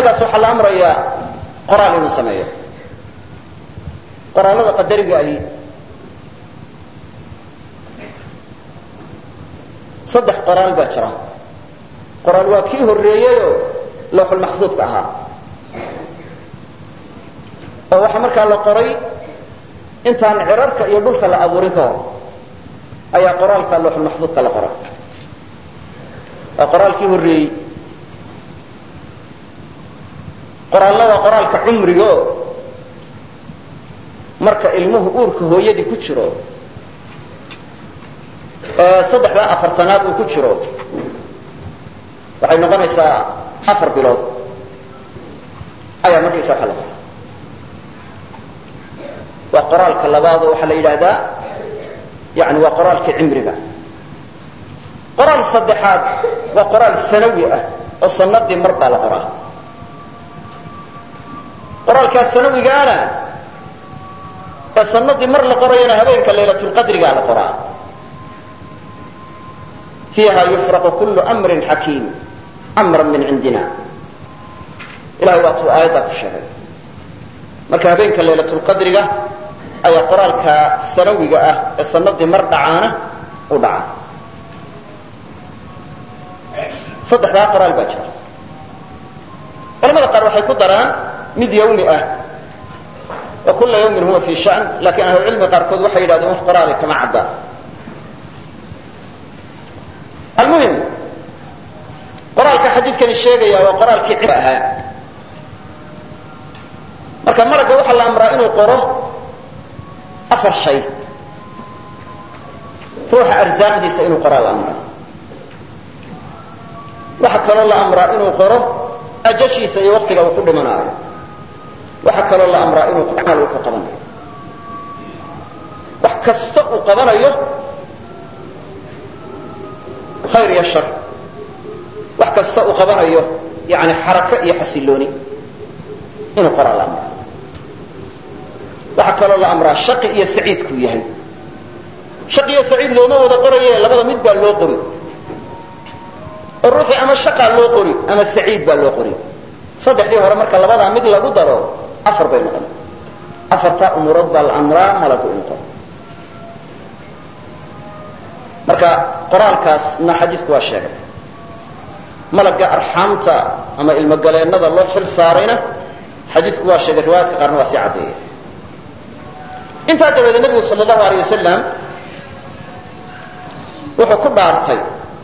ilmagaas waxaa la amrayaa qoraal inuu sameeyo qoraalada qadariga ahi saddex qoraal baa jira qoraal waa kii horreeyeyoo lawxulmaxfuudka ahaa oo waxaa markaa la qoray intaan cirarka iyo dhulka la abuurin ka hor ayaa qoraalka lawxulmaxfuudka la qoray waa qoraalkii horreeyey qoraalna waa qoraalka cumrigo marka ilmuhu uurka hooyadii ku jiro saddexdaa afartanaad uu ku jiro waxay noqonaysaa afar bilood ayaa markaysa waxa la qoray waa qoraalka labaad oo waxaa la yidhaahdaa yani waa qoraalkii cimriga qoraal saddexaad waa qoraal sanawi ah oo sanadii mar baa la qoraa qoraalkaas sanawigaana ee sanadii mar la qorayana habeenka laylatulqadrigaa la qoraa fiiha yufraqu kullu amrin xakiim amran min cindina ilahay waatuu aayaddaa ku sheegay marka habeenka laylatulqadriga ayaa qoraalka sanawiga ah ee sanadii mar dhacaana u dhaca saddexdaa qoraal baa jira culamada qaar waxay ku daraan mid yawmi ah wa kula yawmin huwa fi shan lakin ahlucilmiga qaarkood waxay yidhahdeen wax qoraali kama cadda almuhim qoraalka xadiidkani sheegaya waa qoraalkii cimri ahaa marka maragga waxaa la amraa inuu qoro afar shay ruuxa arsaaqdiisa inuu qoraa la amraa waxaa kaloo la amraa inuu qoro ajashiisa iyo waktiga uu ku dhimanaayo waxaa kaloo la amraa inuu camal uu ku qabanayo wax kasta uu qabanayo khayr iyo shar wax kasta uu qabanayo yani xarako iyo xasilooni inuu qoraa la amraa waxaa kaloo la amraa shaqi iyo saciidkuu yahay shaqi iyo saciid looma wada qoraye labada mid baa loo qori oo ruuxii ama shaqaa loo qori ama saciid baa loo qori saddexdii hore marka labadaa mid lagu daro afar bay noqon afartaa umuurood baa la amraa malagu inuu qoro marka qoraalkaasna xadiidku waa sheegay malagga arxaamta ama ilmogaleennada loo xil saarayna xadiidku waa sheegay riwaayaadka qaarna waa sii caddeeyay intaa dabadeed nebigu sal allahu alay wasalam wuxuu ku dhaartay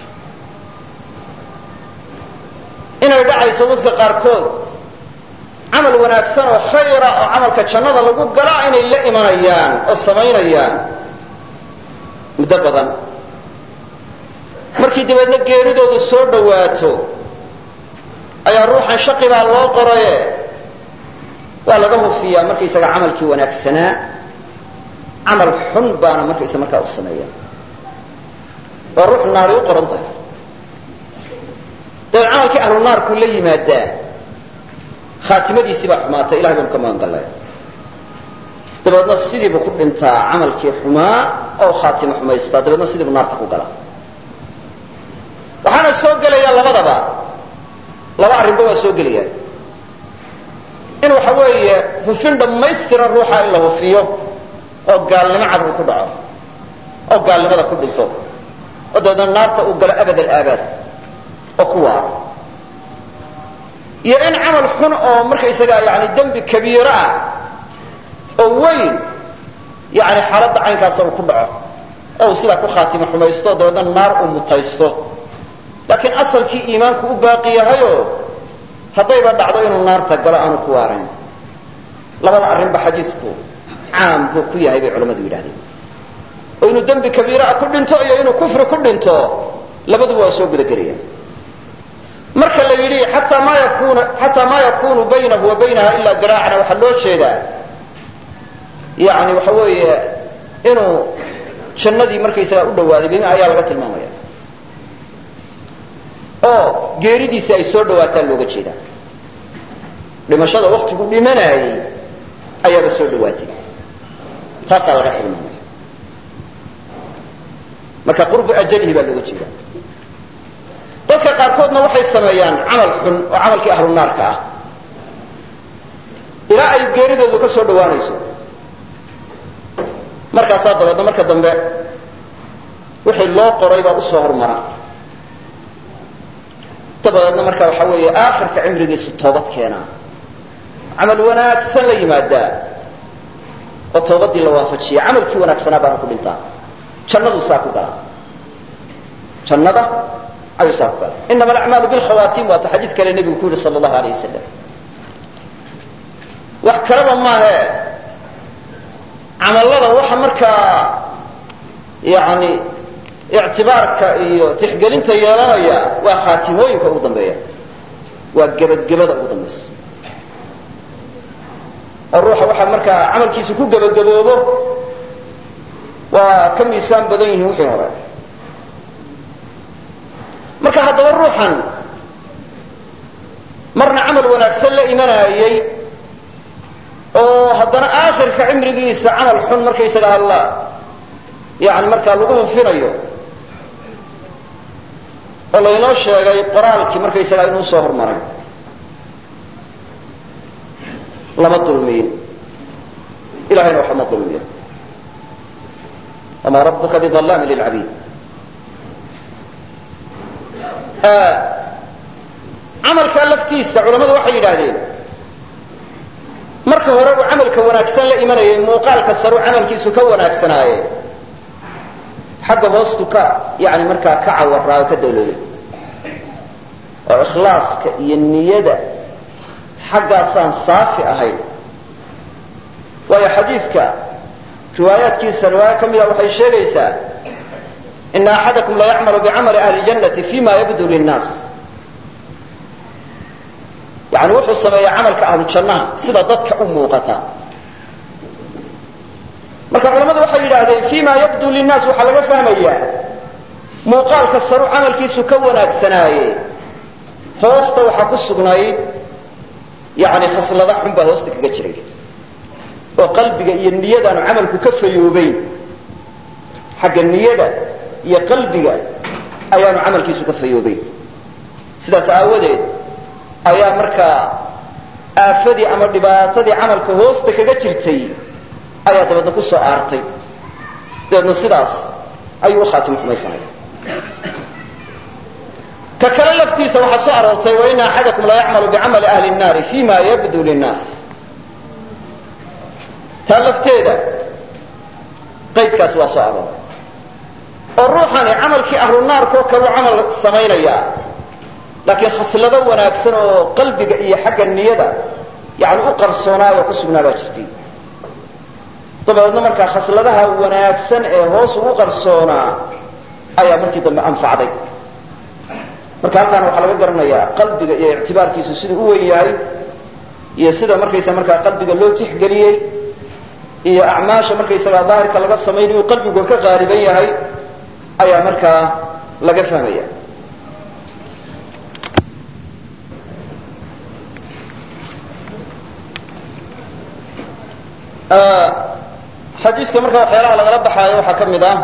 inay dhacayso dadka qaarkood camal wanaagsan oo khayra oo camalka jannada lagu galaa inay la imanayaan oo samaynayaan muddo badan markii dabeedna geeridoodu soo dhowaato ayaa ruuxan shaqi baa loo qoraye waa laga hufiyaa markaysaga camalkii wanaagsanaa camal xun baana markaysa markaa u sameeya oo ruux naari u qoran tahay dabeed camalkii ahlu naarkuu la yimaadaa khaatimadiisii baa xumaatay ilahay baanu ka magan gallay dabeedna sidiibuu ku dhintaa camalkii xumaa oo khaatimo xumaystaa dabeedna sidiibuu naarta ku galaa waxaana soo gelaya labadaba laba arrinba waa soo gelayaan in waxa weeye hufin dhammaystiran ruuxa in la hufiyo oo gaalnimo cad uu ku dhaco oo gaalnimada ku dhinto oo dabeedna naarta uu galo abad alaabaad oo ku waaro iyo in camal xun oo markaysagaa yani dembi kabiiro ah oo weyn yani xaaladda caynkaasa uu ku dhaco oo uu sidaa ku khaatimo xumaysto dabeedna naar uu mutaysto laakiin asalkii iimaanku u baaqi yahayoo haddayba dhacdo inuu naarta galo aanu ku waarayn labada arrinba xadiidku caam buu ku yahay bay culammadu yidhahdeen oo inuu dembi kabiiraa ku dhinto iyo inuu kufri ku dhinto labaduba waa soo gudagelayaan marka la yidhi xataa ma yakunu xataa maa yakunu baynahu wa baynaha ilaa diraacna waxaa loo jeedaa yani waxa weeye inuu jannadii markaysagaa u dhawaaday bima ayaa laga tilmaamaya oo geeridiisi ay soo dhawaataan looga jeedaa dhimashada waktigu dhimanaayey ayaaba soo dhawaatay taasaa laga tilmaamaya marka qurbu ajalihi baa looga jeedaa dadka qaarkoodna waxay sameeyaan camal xun oo camalkii ahlu naarka ah ilaa ay geeridoodu ka soo dhawaanayso markaasaa dabeedna marka dambe wixii loo qoray baa usoo hormara dabadeedna marka waxa weeye aakhirka cimrigiisu toobad keenaa camal wanaagsan la yimaadaa oo toobadii la waafajiya camalkii wanaagsanaa baana ku dhintaa jannaduu saa ku galaa jannada ayuu saa ku galaa inama alacmaalu bilkhawaatim waata xadiid kale nebigu ku yihi sala allahu alayh wasalam wax kaleba maahe camallada waxa markaa yani ictibaarka iyo tixgelinta yeelanaya waa khaatimooyinka ugu dambeeya waa gebadgebada ugu dambaysa oo ruuxa waxaa markaa camalkiisu ku gebagaboobo waa ka miisaan badan yihiin wixii hore marka haddaba ruuxan marna camal wanaagsan la imanayay oo haddana aakhirka cimrigiisa camal xun markaysaga alla yani markaa lagu hufinayo oo laynoo sheegay qoraalkii markaysagaa inuu soo hormaray lama dulmiyin ilahayna waxba ma dulmiyo wamaa rabuka bialaami lilcabiid camalkaa laftiisa culamadu waxay yidhaahdeen marka hore uu camalka wanaagsan la imanayay muuqaalka saru camalkiisu ka wanaagsanaaye xagga hoostu ka yani markaa ka cawaraa oo ka dawlooday oo ikhlaaska iyo niyada xaggaasaan saafi ahayn waayo xadiidka riwaayaadkiisa riwaaya ka mida waxay sheegaysaa ina axadakum la yacmalu bicamali ahli ljannati fima yabdu linnaas yani wuxuu sameeyaa camalka ahlu jannaha sida dadka u muuqata marka culamadu waxay yidhaahdeen fima yabdu linnaas waxaa laga fahmayaa muuqaalka saru camalkiisu ka wanaagsanaaye hoosta waxaa ku sugnayd yani khaslada xun baa hoosta kaga jiray oo qalbiga iyo niyadaanu camalku ka fayoobayn xagga niyada iyo qalbiga ayaanu camalkiisu ka fayoobayn sidaas aawadeed ayaa markaa aafadii ama dhibaatadii camalka hoosta kaga jirtay ayaa dabeedna ku soo aartay dabeedna sidaas ayuu u khaatimo xumaysanaya ka kale laftiisa waxaa soo aroortay waina axadakum la yacmalu bicamali ahli nnaari fima yabdu linnaas taa lafteeda qaydkaas waa soo arooray oo ruuxani camalkii ahlu naarkoo kaleu camal samaynayaa laakiin khaslado wanaagsan oo qalbiga iyo xagga niyada yani u qarsoonaayo ku sugnaa baa jirtay dabeedna markaa khasladaha wanaagsan ee hoos ugu qarsoonaa ayaa markii dambe anfacday marka halkaana waxaa laga garanayaa qalbiga iyo ictibaarkiisu siduu u wen yahay iyo sida markaysa markaa qalbiga loo tixgeliyey iyo acmaasha markaysagaa daahirka laga samayn inuu qalbigu ka qaaliban yahay ayaa markaa laga fahmaya xadiiska marka waxyaalaha lagala baxaayo waxaa ka mid ah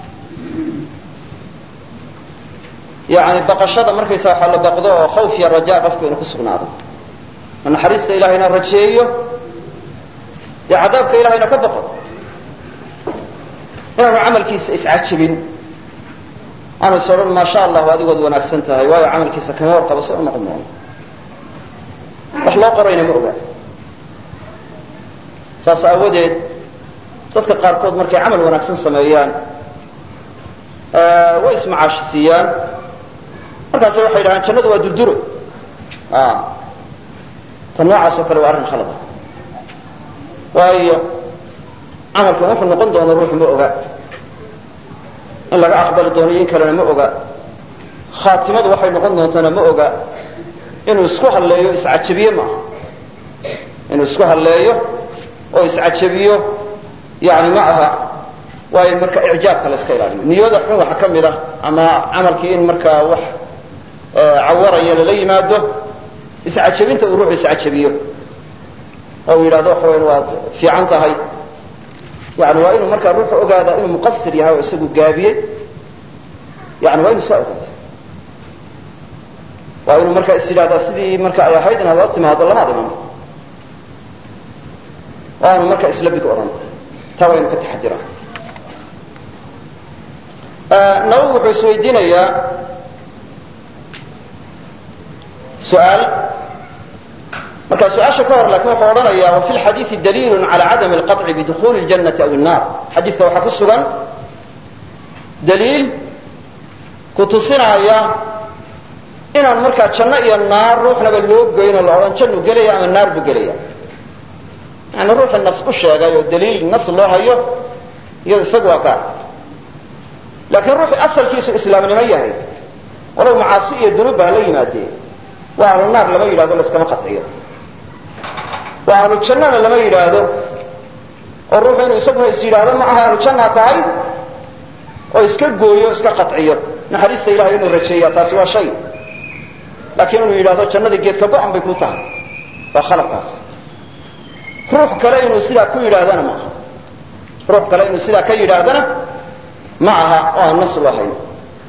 yani baqashada markaysa waxaa la baqdo oo khawf iyo raja qofku inuu ku sugnaado oo naxariista ilahayna rajeeyo dee cadaabka ilahayna ka baqo inaanu camalkiisa iscajabin aanu is odhan maa sha allahu adigood wanaagsan tahay waayo camalkiisa kama warqabo se u noqon doono wax loo qorayna ma oga saas aawadeed dadka qaarkood markay camal wanaagsan sameeyaan way ismacaashi siiyaan markaase waxay yidhahaan jannadu waa durduro ta noocaas oo kale waa arrin khalada waayo camalkan wuxuu noqon doono ruuxu ma oga in laga aqbali doono iyo in kalena ma oga khaatimadu waxay noqon doontana ma oga inuu isku halleeyo iscajabiye maaha inuu isku halleeyo oo iscajabiyo yani ma aha waa in marka icjaabka la iska ilaaliyo niyada xun waxa ka mid ah ama camalkii in markaa wax cawaraya lala yimaado iscajabinta uu ruuxu iscajabiyo oo uu yidhahdo waxa weyan waad fiican tahay yani waa inuu markaa ruuxu ogaada inuu muqasir yahay oo isagu gaabiyey yani waa inuu saa ogaada waa inuu markaa is yidhahdaa sidii marka ay ahayd inaad la timaado lamaad iman oo aanu marka isla bid odhan taa waynu ka taxadiraa nawowi wuxuu isweydiinayaa su-aal marka su-aasha ka hor lakin wuxuu odhanaya wa fi lxadiidi daliilu cala cadami alqaطci bidukuli اljannati aw الnar xadiidka waxaa ku sugan daliil ku tusinaya inaan markaa janno iyo naar ruuxnaba loo goyn oo la odhan jannu gelaya ama naar buu gelaya yani ruuxii nas u sheegay oo daliil nas loo hayo iyo isagu waa gaar laakiin ruuxii asalkiisu islaamnimo yahay walow macaasi iyo dunuub baa la yimaadee waa ahlu naar lama yidhahdo laskama qaciyo waa ahlu jannana lama yidhaahdo oo ruuxu inuu isaguna is yidhaahdo ma aha ahlu janna tahay oo iska gooyo o iska qaciyo naxariista ilahay inuu rajeeya taasi waa shay laakiin inuu yidhahdo jannadii geedka go-an bay ku tahay waa khaladkaas ruux kale inuu sidaa ku yidhaahdana ma aha ruux kale inuu sidaa ka yidhaahdana ma aha oo aan nas loo hayn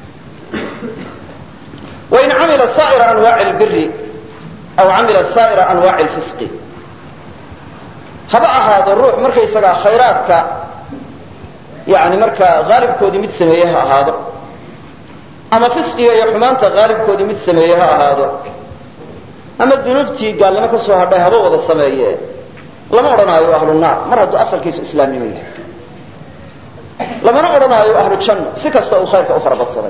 wain camila saa'ira anwaaci lbiri aw camila saa'ira anwaaci lfisqi haba ahaado ruux markaysagaa khayraadka yani markaa haalibkoodii mid sameeye ha ahaado ama fisqiga iyo xumaanta haalibkoodii mid sameeye ha ahaado ama dunuubtii gaalnimo ka soo hadhay haba wada sameeye lama odhanaayo ahlu naar mar hadduu asalkiisu islaamnimo yahay lamana odhanaayo ahlu janno si kasta uu khayrka u farabadsaday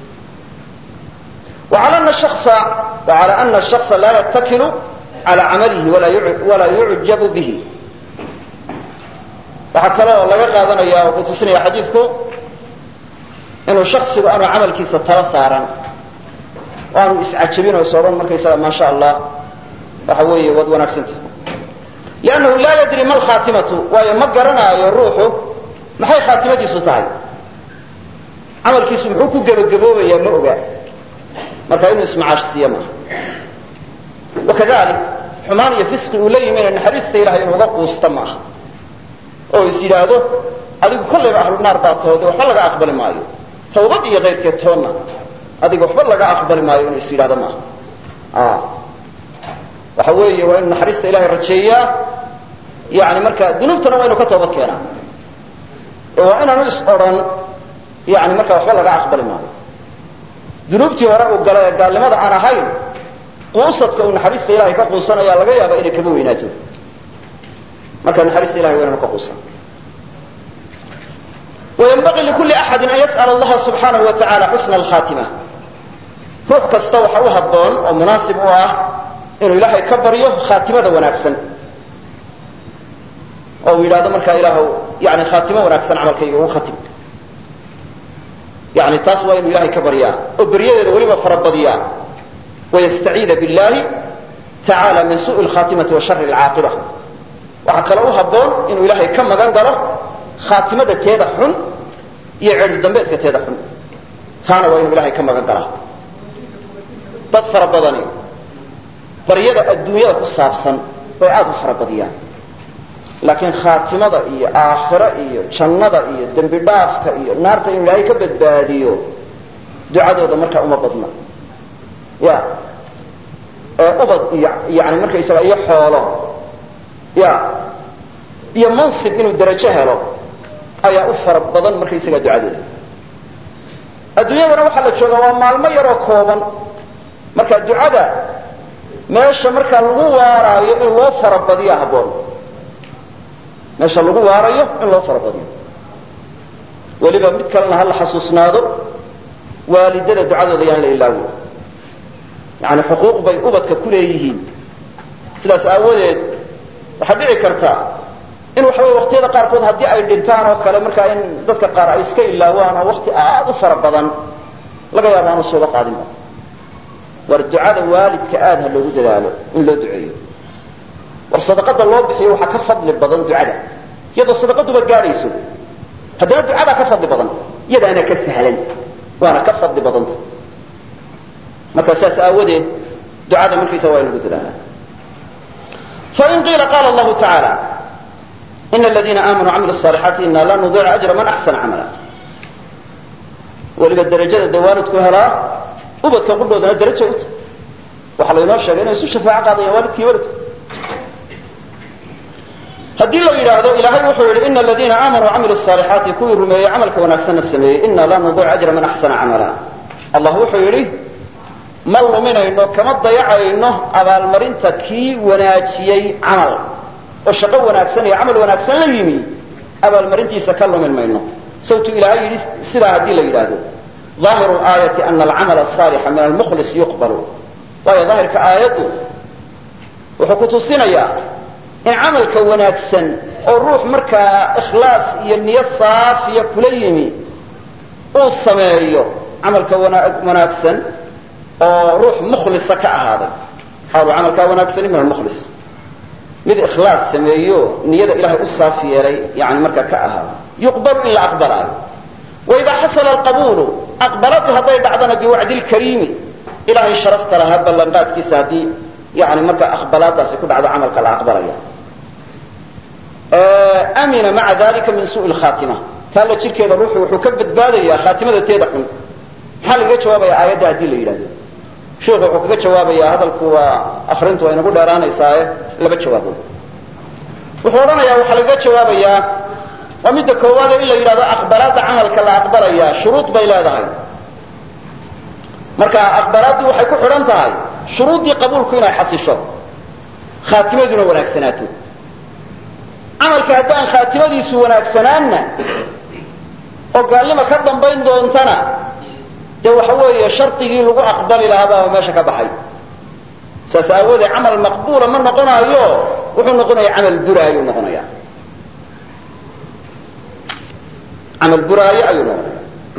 وعلى أن الشخص وعلى أن الشخص لا يتكل على عمله ولا يعجب به waxaa kale oo laga qaadanaya oo ku tusinaya xadiidku inuu shaksigu aanu camalkiisa tala saaran oo aanu iscajabin oo is odhan markaysaga maa sha allah waxa weeye waad wanaagsanta liannahu laa yadri ma alkhaatimatu waayo ma garanaayo ruuxu maxay khaatimadiisu tahay camalkiisu muxuu ku gebagaboobayaa ma oga marka inuu ismacaashsiiyo maaha wakadalik xumaan iyo fisqi uu la yimina naxariista ilahay inuuga quusta maaha oo is yidhaahdo adigu kollayba ahlu naar baa toode waxba laga aqbali maayo tawbad iyo kayrkeed toonna adiga waxba laga aqbali maayo inuu is yidhahdo maaha waxa weeye waa inu naxariista ilahay rajeeyaa yani marka dunuubtana waa inu ka toobad keenaa oo waa inaanu is odhan yani marka waxba laga aqbali maayo dunuubtii hore uu gala ee gaalnimada aan ahayn quusadka uu naxariista ilahay ka quusanaya laga yaaba inay kaba weynaato marka naxariista ilahay waa inanu ka quusan waynbaqii likulli axadin an yas'ala allaha subxaanahu wa tacala xusna alkhaatima ruux kasta waxa u habboon oo munaasib u ah inuu ilaahay ka baryo khaatimada wanaagsan oo uu yidhahdo markaa ilaahu yani khaatimo wanaagsan camalkayga ugu khatim yani taas waa inuu ilahay ka baryaa oo beryadeeda weliba farabadiyaa wayastaciida billahi tacaala min suءi lkhaatimati wa shari alcaaqiba waxaa kale u habboon inuu ilaahay ka magan galo khaatimada teeda xun iyo ceedhu dambeedka teeda xun taana waa inuu ilahay ka magan galaa dad fara badani baryada adduunyada ku saabsan bay aada u fara badiyaan laakiin khaatimada iyo aakhiro iyo jannada iyo dembi dhaafka iyo naarta inuu ilaahay ka badbaadiyo ducadooda markaa uma badna ya ee ubad iyo yani markaysaga iyo xoolo ya iyo mansib inuu darajo helo ayaa u fara badan markaysaga ducadooda adduunyadana waxaa la joogaa waa maalmo yaroo kooban marka ducada meesha markaa lagu waaraayo in loo farabadiya habboon meesha lagu waarayo in loo farabadiyo weliba mid kalena ha la xasuusnaado waalidada ducadooda yaan la ilaawo yani xuquuq bay ubadka ku leeyihiin sidaas aawadeed waxaa dhici karta in waxa wey waqtiyada qaarkood haddii ay dhintaan oo kale markaa in dadka qaar ay iska ilaawaan oo wakti aada u fara badan laga yaabo aanu sooba qaadinba war ducada waalidka aada ha loogu dadaalo in loo duceeyo war sadaqada loo bixiyo waxaa ka fadli badan ducada iyadoo sadaqaduba gaadhayso haddana ducadaa ka fadli badan iyadaana ka sahlan waana ka fadli badanta marka saas aawadeed ducada markiisa waa in lagu dadaala fain qiila qaala allahu tacaala ina aladiina aamanuu camilu صaalixaati ina la nudiicu ajra man axsana camala weliba darajada dee waalidku helaa ubadka qudhoodana daraja u tahy waxaa laynoo sheegay inay isu shafaaco qaadayaan waalidkii waladku haddii la yidhaahdo ilaahay wuxuu yidhi ina aladiina aamanuu camilu الصaalixaati kuwii rumeeyey camalka wanaagsanna sameeyey ina la nudic ajra man axsana camala allah wuxuu yidhi ma luminayno kama dayacayno abaalmarinta kii wanaajiyey camal oo shaqo wanaagsan iyo camal wanaagsan la yimi abaalmarintiisa ka lumin mayno sawtu ilaahay yidhi sidaa haddii la yidhaahdo ظaahiru aayati ana alcamal الصaalixa min almukhlis yuqbalu waayo daahirka aayaddu wuxuu ku tusinayaa in camalka wanaagsan oo ruux markaa ikhlaas iyo niyo saafiya kula yimi uu sameeyo camalka wanaagsan oo ruux mukhlisa ka ahaaday xaalu camalkaa wanaagsani min almukhlis mid ikhlaas sameeyo niyada ilahay u saaf yeelay yani markaa ka ahaaday yuqbalu in la aqbalaayo waidaa xasala alqabuulu aqbaladu hadday dhacdana biwacdi lkariimi ilahay sharafta lahaa ballanqaadkiisa haddii yani markaa aqbalaadaasi ku dhacdo camalka la aqbalaya amina maca dalika min suui lkhaatima taa la jirkeeda ruuxu wuxuu ka badbaadayaa khaatimada teeda xun maxaa lagaga jawaabaya aayadda haddii la yidhahdo sheikhu wuxuu kaga jawaabayaa hadalku waa akrintu waa inagu dheeraanaysaaye laba jawaabood wuxuu odhanayaa waxaa lagaga jawaabayaa waa midda koowaade in la yidhahdo aqbalaadda camalka la aqbalaya shuruud bay leedahay marka aqbalaaddii waxay ku xidhan tahay shuruuddii qabuulku inay xasisho khaatimaduna wanaagsanaato camalka haddaan khaatimadiisu wanaagsanaanna oo gaalnima ka dambayn doontana dee waxa weeye shardigii lagu aqbali lahaa baa meesha ka baxay saas aawoodee camal maqbuula ma noqonaayo wuxuu noqonaya camal buraayo noqonaya camal buraayo ayuu noqonaya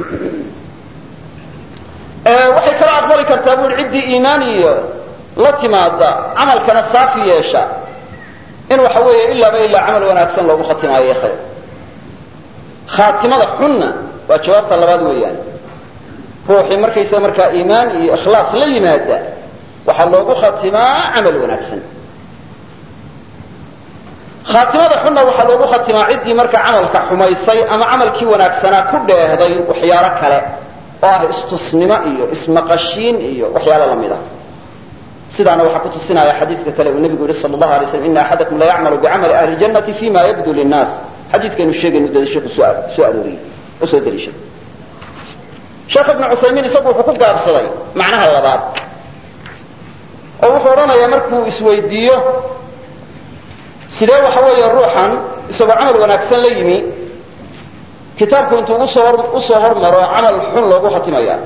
waxay kala aqbali kartaa bui ciddii iimaan iyo la timaada camalkana saafi yeesha in waxa weeye ilaaba ilaa camal wanaagsan loogu khatimaayo khayr khaatimada xunna waa jawaabta labaad weeyaan ruuxii markaysa markaa iimaan iyo ikhlaas la yimaada waxaa loogu khatimaa camal wanaagsan khaatimada xunna waxaa loogu khatimaa ciddii markaa camalka xumaysay ama camalkii wanaagsanaa ku dheehday waxyaalo kale oo ah istusnimo iyo ismaqashiin iyo waxyaalo lamid ah sidaana waxaa ku tusinaya xadiidka kale uu nebigu yihi sal allahu alay slam ina axadakum la yacmalu bicamali ahli ljannati fima yabdu linnaas xadiidkaynu sheegaynu dada sheikhu soo arooriyey oo soo daliishaday sheekh ibnu cusaymiin isagu wuxuu ku gaabsaday macnaha labaad oo wuxuu odhanayaa markuu isweydiiyo sidee waxa weeye ruuxan isagoo camal wanaagsan la yimi kitaabku intuu usoo hormaro camal xun loogu khatimaya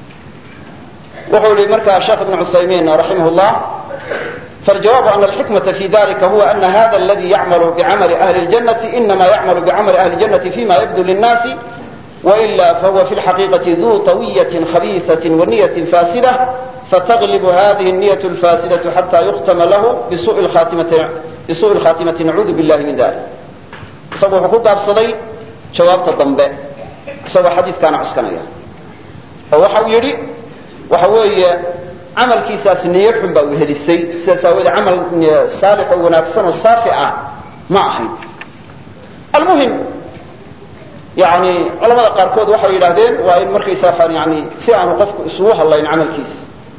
wuxuu yihi markaa sheekh ibn cusaymiin raximah llah faljawaabu ana alxikmaةa fi dalika huwa ana hada aladi yacmalu bicamali ahli اljannati inama yacmalu bicamali ahli اljannati fima yabdu linnaasi waila fahuwa fi lxaqiiqati duu طawiyaة khabiiثaة waniyaة faasida fatglib hadihi الniyaة اlfaasidaة xata yuktama lahu bisuءi اlkhatimati nacuudu biاllahi min dalik isagu wuxuu ku gaabsaday jawaabta dambe isagoo xadiidkaana cuskanaya oo waxa uu yidhi waxa weeye camalkiisaas niyo xun baa wehelisay sidaas aawoodee camal saalix oo wanaagsan oo saafi ah ma ahayn almuhim yani culamada qaarkood waxay yidhahdeen waa in markaysa waxaan yani si aanu qofku isugu hadlayn camalkiisa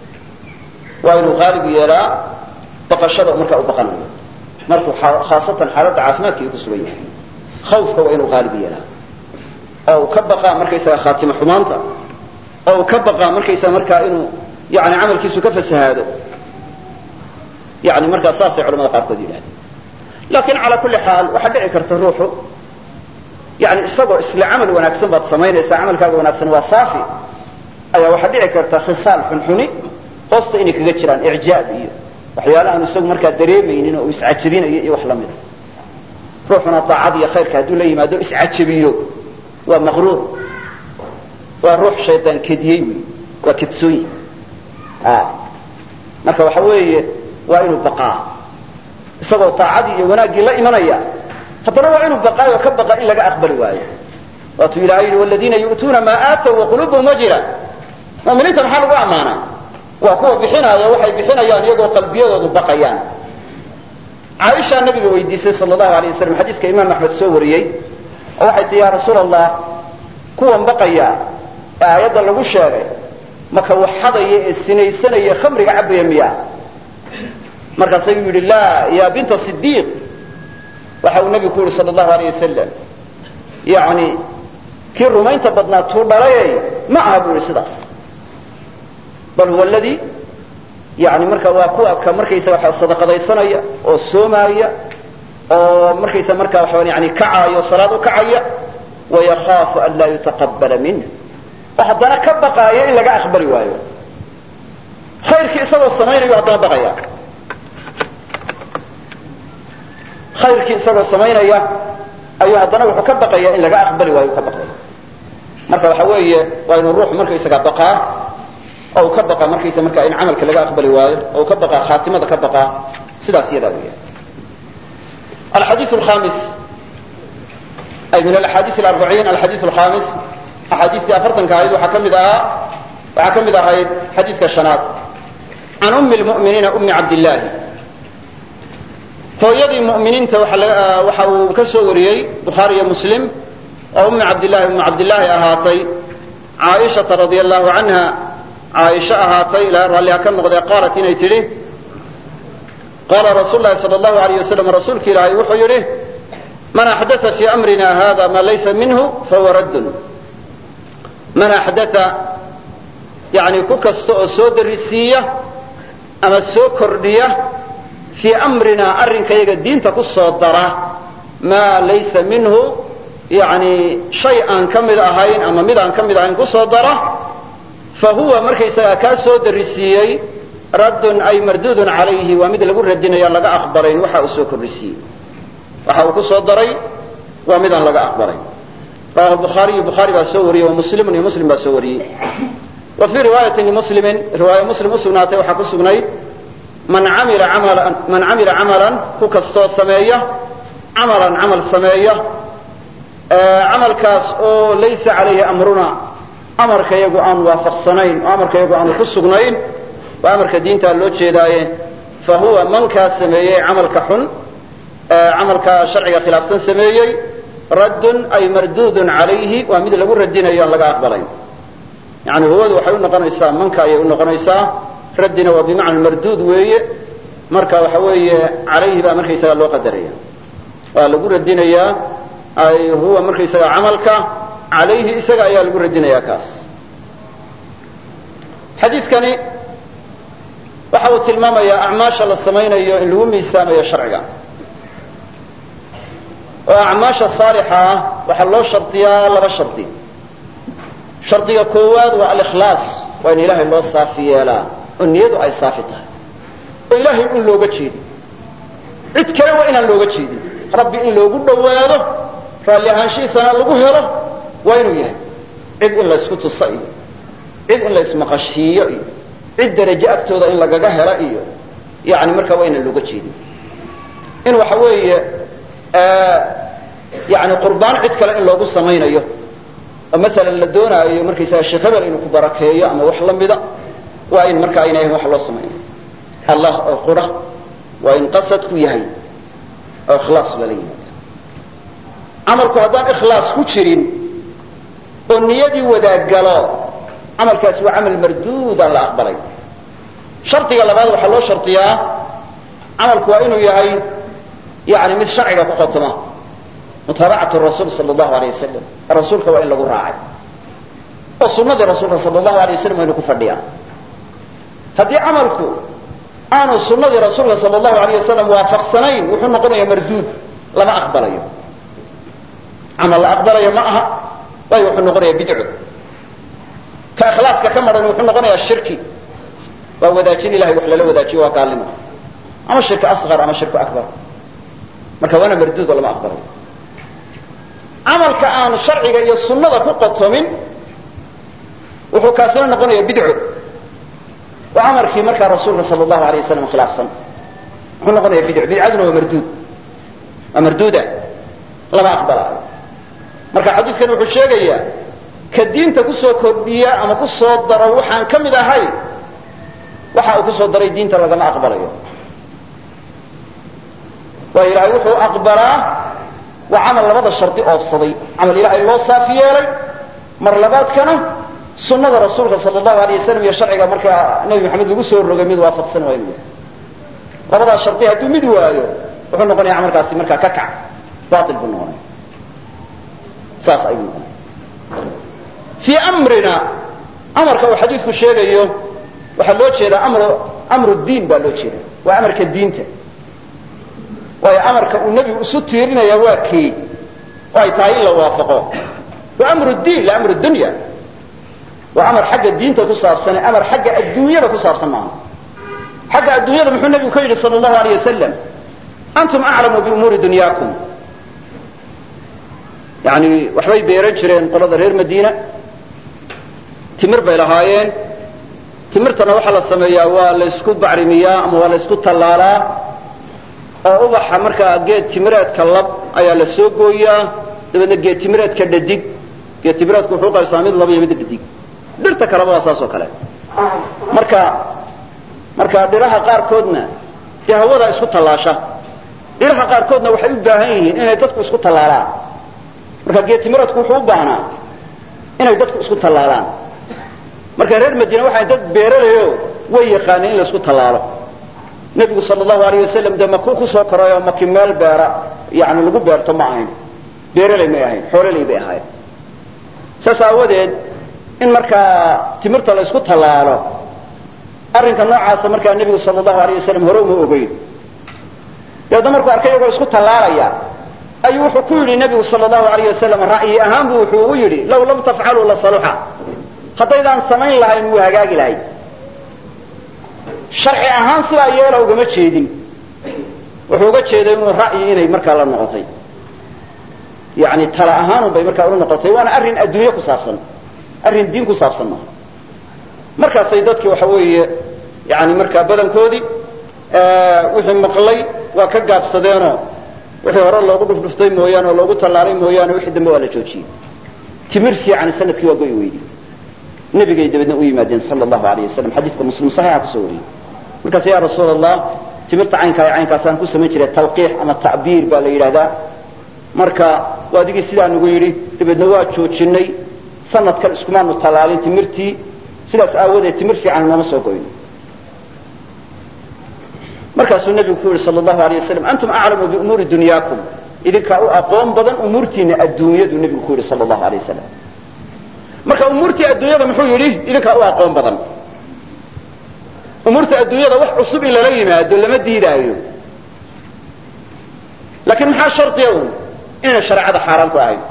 waa inuu qaalib yeelaa baqashada markaa u baqanayo markuu khaasatan xaaladda caafimaadka uu ku sugan yahay khawfka waa inuu qaalib yeelaa oo uu ka baqaa markaysaga khaatimo xumaanta oo uu ka baqaa markaysaa markaa inuu yani camalkiisu ka fasahaado yani markaa saasay culamada qaarkood yidhahdeen laakiin calaa kulli xaal waxaa dhici karta ruuxu yani isagoo isla camal wanaagsan baad samaynaysaa camalkaaga wanaagsan waa saafi ayaa waxaa dhici karta khisaal xunxuni hoosta inay kaga jiraan icjaab iyo waxyaala aanu isagu markaa dareemaynin oo uu iscajabinayo iyo wax lamida ruuxuna daacad iyo khayrka hadduu la yimaado iscajabiyo waa maqruur waa ruux shaydaan kediyey wy waa kedsooyi marka waxa weeye waa inuu baqaa isagoo daacadii iyo wanaaggii la imanaya haddana waa inuu baqaayo ka baqa in laga aqbali waayo waatuu ilahay yihi waladiina yu'tuuna maa aatow waqulubuhum wajila mu'miniinta maxaa lagu ammaanaa waa kuwa bixinaaya waxay bixinayaan iyagoo qalbiyadoodu baqayaan caaishaa nabiga weydiisay sal allahu alay wasalam xadiiska imaam axmed soo wariyey oo waxay tii ya rasuul allah kuwan baqaya ee aayadda lagu sheegay maka waxadaya ee sinaysanaya khamriga cabaya miya markaasuu yidhi laa ya binta sidiiq waxa uu nebigu ku yihi sala allahu alayh wasalam yani kii rumaynta badnaa tuu dhalayay ma aha buu yihi sidaas bal huwa aladii yani marka waa kuwa ka markaysa waxa sadaqadaysanaya oo soomaaya oo markaysa marka waxa yani kacaayo salaad u kacaya wayakaafu an laa yutaqabala minh oo haddana ka baqaaya in laga aqbali waayo khayrkii isagoo samaynayo haddana baqaya khayrkii isagoo samaynaya ayuu haddana wuxuu ka baqaya in laga aqbali waayo ka baqaya marka waxa weeye waa inuu ruux markaysaga baqaa oo uu ka baqa markaysa marka in camalka laga aqbali waayo oo uu ka baqaa khaatimada ka baqaa sidaas iyadaa weya alxadiiث الhamis ay min alaxaadiiث اlarbaciin alxadiiث الhamis axaadiistii afartanka ahayd waxaa ka mid ahaa waxaa ka mid ahayd xadiiska shanaad can umi lmu'miniina umi cabdillaahi hooyadii mu'miniinta waxa uu ka soo wariyey bukhaari iyo muslim oo umi cabdillahi umu cabdillaahi ahaatay caaishata radia allahu canha caaisho ahaatay ilaa raalliha ka noqdee qaalat inay tidhi qaala rasuul lahi sal allahu alayh wasalam rasuulki ilaahay wuxuu yidhi man axdaa fii amrina hada ma laysa minhu fahuwa raddun man axdaa yani ku kasta oo soo darisiiya ama soo kordhiya fii amrinaa arrinkayaga diinta ku soo dara maa laysa minhu yani shay aan ka mid ahayn ama mid aan ka mid ahayn kusoo dara fa huwa markaysagaa kaa soo darisiiyey raddun ay marduudun calayhi waa mid lagu radinaya laga aqbalayn waxa uu soo kordhisiiyey waxa uu ku soo daray waa midaan laga aqbalayn rawahu bukhaariyu bukhaari baa soo wariyey wa muslimun iyo muslim baa soo wariyey wa fii riwaayatin limuslimin riwaaya muslim usugnaatay waxaa ku sugnayd man amila amalan man camila camalan ku kastoo sameeya camalan camal sameeya camalkaas oo laysa calayhi amruna amarka iyagu aanu waafaqsanayn oo amarka iyagu aanu ku sugnayn waa amarka diintaa loo jeedaaye fa huwa mankaa sameeyey camalka xun camalka sharciga khilaafsan sameeyey raddun ay marduudun calayhi waa mid lagu radinayo aan laga aqbalayn yani huwadu waxay u noqonaysaa manka ayay u noqonaysaa raddina waa bimacna marduud weeye marka waxa weeye calayhi baa markaysaga loo qadaraya waa lagu radinayaa ay huwa markaysaga camalka calayhi isaga ayaa lagu radinayaa kaas xadiidkani waxa uu tilmaamayaa acmaasha la samaynayo in lagu miisaamayo sharciga oo acmaasha saalixa ah waxaa loo shardiyaa laba shardi shardiga koowaad waa alikhlaas waa in ilaahay loo saafi yeelaa oo niyadu ay saafi tahay oo ilaahay in looga jeedin cid kale waa inaan looga jeedin rabbi in loogu dhowaado raalli ahaanshihiisana lagu helo waa inuu yahay cid in laysku tuso iyo cid in laysmaqashiiyo iyo cid darajo agtooda in lagaga helo iyo yani markaa waa inaan looga jeedin in waxa weeye yani qurbaan cid kale in loogu samaynayo oo masalan la doonaayo markaysaga sheekh hebel inuu ku barakeeyo ama wax la mida waa in marka ayna ahayn wax loo samaynayo allah oo qura waa in qasadku yahay oo ikhlaas lala yimaada camalku haddaan ikhlaas ku jirin oo niyadii wadaagalo camalkaasi waa camal marduud aan la aqbalay shardiga labaad waxaa loo shardiyaa camalku waa inuu yahay yani mid sharciga ku khotoma mutaabacatu rasuul sal allahu alay wasalam rasuulka waa in lagu raacay oo sunadii rasuulka sal allahu alay wasalam waa inu ku fadhiyaa haddii camalku aanu sunadii rasuulka sal allahu alayh wasalam waafaqsanayn wuxuu noqonayaa marduud lama aqbalayo camal la aqbalayo ma aha waayo wuxuu noqonayaa bidco ka ikhlaaska ka maran wuxuu noqonayaa shirki waa wadaajin ilahay wax lala wadaajiyo waa gaalnimo ama shirki asqar ama shirku akbar marka waana marduud oo lama aqbalayo camalka aan sharciga iyo sunnada ku qotomin wuxuu kaasina noqonaya bidco oo amarkii markaa rasuulka sal allahu alay wasalam khilaafsan wuxuu noqonaya bidco bidcaduna waa marduud waa marduuda lama aqbalaayo marka xadiidkan wuxuu sheegayaa ka diinta kusoo kordhiya ama ku soo daro waxaan ka mid ahay waxa uu kusoo daray diinta lagama aqbalayo waa ilaahay wuxuu aqbalaa waa camal labada shardi oofsaday camal ilaahay loo saafi yeelay mar labaadkana sunada rasuulka sal allahu alay wasalam iyo sharciga markaa nebi maxamed lagu soo rogay mid waafaqsan waa inuu yahay labadaas shardi hadduu mid waayo wuxuu noqonaya camalkaasi markaa ka kac bail buu noqonaya saas ayuu noqonaya fii amrina amarka uu xadiidku sheegayo waxaa loo jeedaa amr amru diin baa loo jeeda waa amarka diinta waayo amarka uu nebigu isu tiirinaya waa kii oo ay tahay in la waafaqo waa amru diin la amru dunya waa amar xagga diinta ku saabsane amar xagga adduunyada ku saabsan maaha xagga adduunyada muxuu nebigu ka yidhi sal allahu aleyh wasalam antum aclamu biumuuri dunyaakum yani waxbay beeran jireen qolada reer madiina timir bay lahaayeen timirtana waxaa la sameeyaa waa la ysku bacrimiyaa ama waa la ysku tallaalaa oo ubaxa markaa geed timireedka lab ayaa la soo gooyaa dabeedna geed timireedka dhadig geed timireedku wuxuu qaybsamaa mid laba iyo mid dhadig dhirta kaleba waa saas oo kale marka marka dhiraha qaarkoodna dee hawada isku tallaasha dhiraha qaarkoodna waxay u baahan yihiin inay dadku isku tallaalaan marka geed timireedku wuxuu u baahnaa inay dadku isku tallaalaan marka reer madiine waxay dad beeralayo way yaqaaneen in la isku tallaalo nebigu sal allahu alayh wasalam dee makuu kusoo koray oo maki meel beera yani lagu beerto ma ahayn beeralay may ahayn xoololay bay ahayn saas aawadeed in markaa timirta la isku tallaalo arrinka noocaasa markaa nebigu sal allahu alayh wasalam hore uma ogeyn dabeedna markuu arkay iyagoo isku tallaalaya ayuu wuxuu ku yidhi nebigu sal allahu alayh wasalam ra'yi ahaan bu wuxuu ugu yidhi law lam tafcaluu la saluxa haddaydaan samayn lahayn wuu hagaagi lahay sharci ahaan sidaa yeela ugama jeedin wuxuu uga jeeday inuu ra'yi inay markaa la noqotay yani tala ahaanun bay markaa ula noqotay waana arrin adduunye ku saabsan arrin diin ku saabsan maaha markaasay dadki waxa weeye yani markaa badankoodii wixii maqlay waa ka gaabsadeenoo wixii hore loogu dhufdhuftay mooyaane oo loogu tallaalay mooyaane wixii dambe waa la joojiyey timir fiican sanadkii waa goy weydi nabigay dabeedna u yimaadeen sal allahu alayh wasalam xadiidka muslim saxiixa kusoo wariyey markaas ya rasuul allah timirta caynkaa ee caynkaasaan ku samayn jiray talqiix ama ta'biir baa la yidhahdaa marka waa adigii sidaa nagu yidhi dabeedna waa joojinay sanadkan iskumaanu tallaalin timirtii sidaas aawadeed timir fiican nooma soo goyno markaasuu nebigu ku yihi sal allahu alayh wasalam antum aclamu biumuuri dunyaakum idinkaa u aqoon badan umuurtiina adduunyadu nebigu ku yidhi sal allahu alayh wasalam marka umuurtii adduunyada muxuu yidhi idinkaa u aqoon badan umuurta adduunyada wax cusub in lala yimaado lama diidaayo laakiin maxaa shardiya un inayna shareecada xaaraan ku ahayn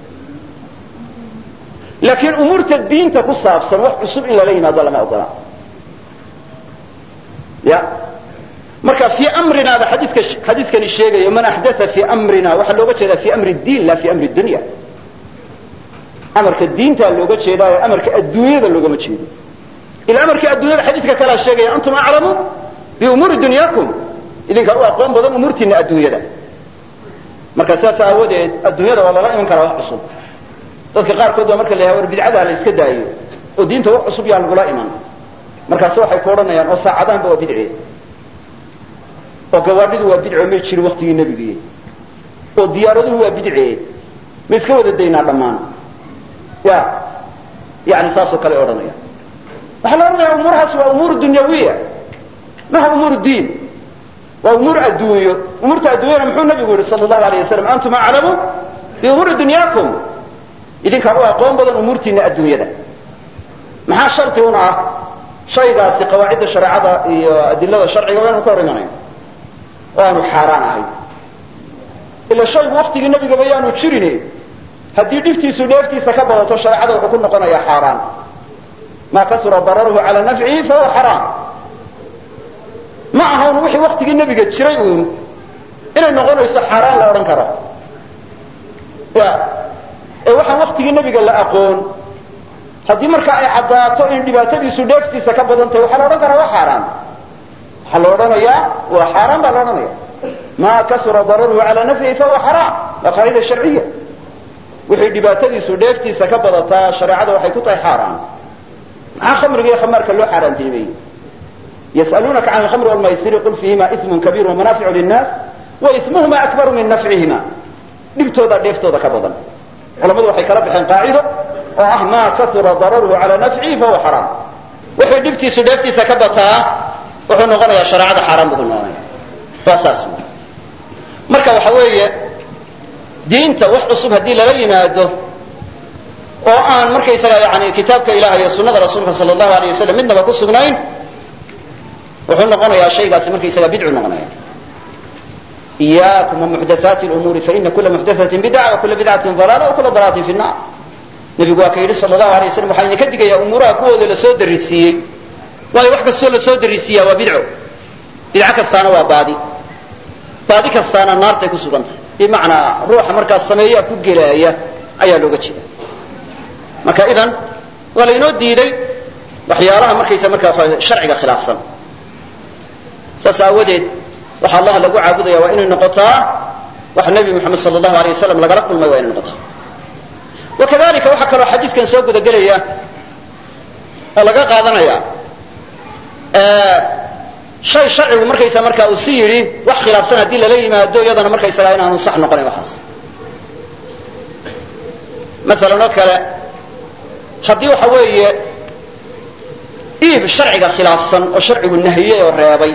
laakiin umuurta diinta ku saabsan wax cusub in lala yimaado lama ogola ya marka fii amrinaada xadiika xadiiskani sheegayo man axdaa fii amrina waxaa looga jeedaa fi amri diin la fi amri dunya amarka diintaa looga jeedaayo amarka adduunyada loogama jeedo ila amarkii adduunyada xadiidka kalea sheegaya antum aclamu biumuuri dunyaakum idinkaa u aqoon badan umuurtiina adduunyada marka saas aawadeed adduunyada waa lala iman karaa wax cusub dadka qaarkood baa marka la yahay war bidcadaa la iska daayo oo diinta wax cusub yaa lagula iman markaase waxay ku odhanayaan oo saacadaanba waa bidce oo gawaadhidu waa bidco may jirin waktigii nebigii oo diyaaraduhu waa bidce ma iska wada daynaa dhammaan ya yani saasoo kale odhanaya waxaa la odhanaya umuurahaas waa umuur dunyawiya maha umuur diin waa umuur adduunyo umuurta adduunyana muxuu nabigu yihi sal allahu alayh wasalam antum aclamu biumuuri dunyaakum idinkaa u aqoon badan umuurtiina adduunyada maxaa shardi un ah shaygaasi qawaacidda shareecada iyo adilada sharciga waa inu ka hor imanayn oo aanu xaaraan ahayn ila shaygu waktigii nebigaba yaanu jirin haddii dhibtiisu dheeftiisa ka badato shareecada wuxuu ku noqonayaa xaaraan maa kasura dararuhu calaa nafcihi fahuwa xaraam ma ahan wixii waktigii nebiga jiray uun inay noqonayso xaaraan la odhan karo ya ee waxaan waktigii nebiga la aqoon haddii marka ay caddaato in dhibaatadiisu dheeftiisa ka badan tahay waxaa la odhan karaa waa xaaraan waxaa la odhanayaa waa xaaraan baa la odhanaya maa kasura dararuhu calaa nafcihi fahuwa xaraam waa qaacida sharciya wixii dhibaatadiisu dheeftiisa ka badataa shareecada waxay ku tahay xaaraan maxaa khamriga iyo khamaarka loo xaaraantinimeeyey yas'aluunaka can alkhamri walmaysiri qul fiihima ismun kabiir wamanaaficu linnaas wa ismuhuma akbaru min nafcihima dhibtooda dheeftooda ka badan culamadu waxay kala baxeen qaacido oo ah maa kasura dararuhu calaa nafcihi fahuwa xaraam wixii dhibtiisu dheeftiisa ka bataa wuxuu noqonayaa shareecada xaaraan buu noqonaya waa saas marka waxa weeye diinta wax cusub haddii lala yimaado oo aan markaysaga yani kitaabka ilaah iyo sunnada rasuulka sala allahu alay wasalam midnaba ku sugnayn wuxuu noqonayaa shaygaasi markaysaga bidcu noqonaya iyaakum wamuxdathaati lumuuri faina kula muxdathatin bidca wa kula bidcatin dalaala wa kula dalaalatin fi nnar nebigu waa ka yidhi sala allahu alay waslam waxaa idinka digayaa umuuraha kuwooda lasoo darisiiyey waayo wax kastoo lasoo darisiiyaa waa bidco bidco kastaana waa baadi baadi kastaana naartay ku sugan tahay bimacnaa ruuxa markaas sameeyaa ku gelaaya ayaa looga jeeda marka idan waa laynoo diiday waxyaalaha markaysa markaa sharciga khilaafsan saas aawadeed waxa allah lagu caabudaya waa inay noqotaa wax nebi moxamed sala allahu alay wasalam lagala kulmay waa inay noqotaa wakadalika waxaa kaloo xadiiskan soo gudagelaya oo laga qaadanaya shay sharcigu markaysa markaa uu si yidhi wax khilaafsan haddii lala yimaado iyadana markaysagaa inaanu sax noqonayn waxaas maalan oo kale haddii waxa weeye iib sharciga khilaafsan oo sharcigu nahiyey oo reebay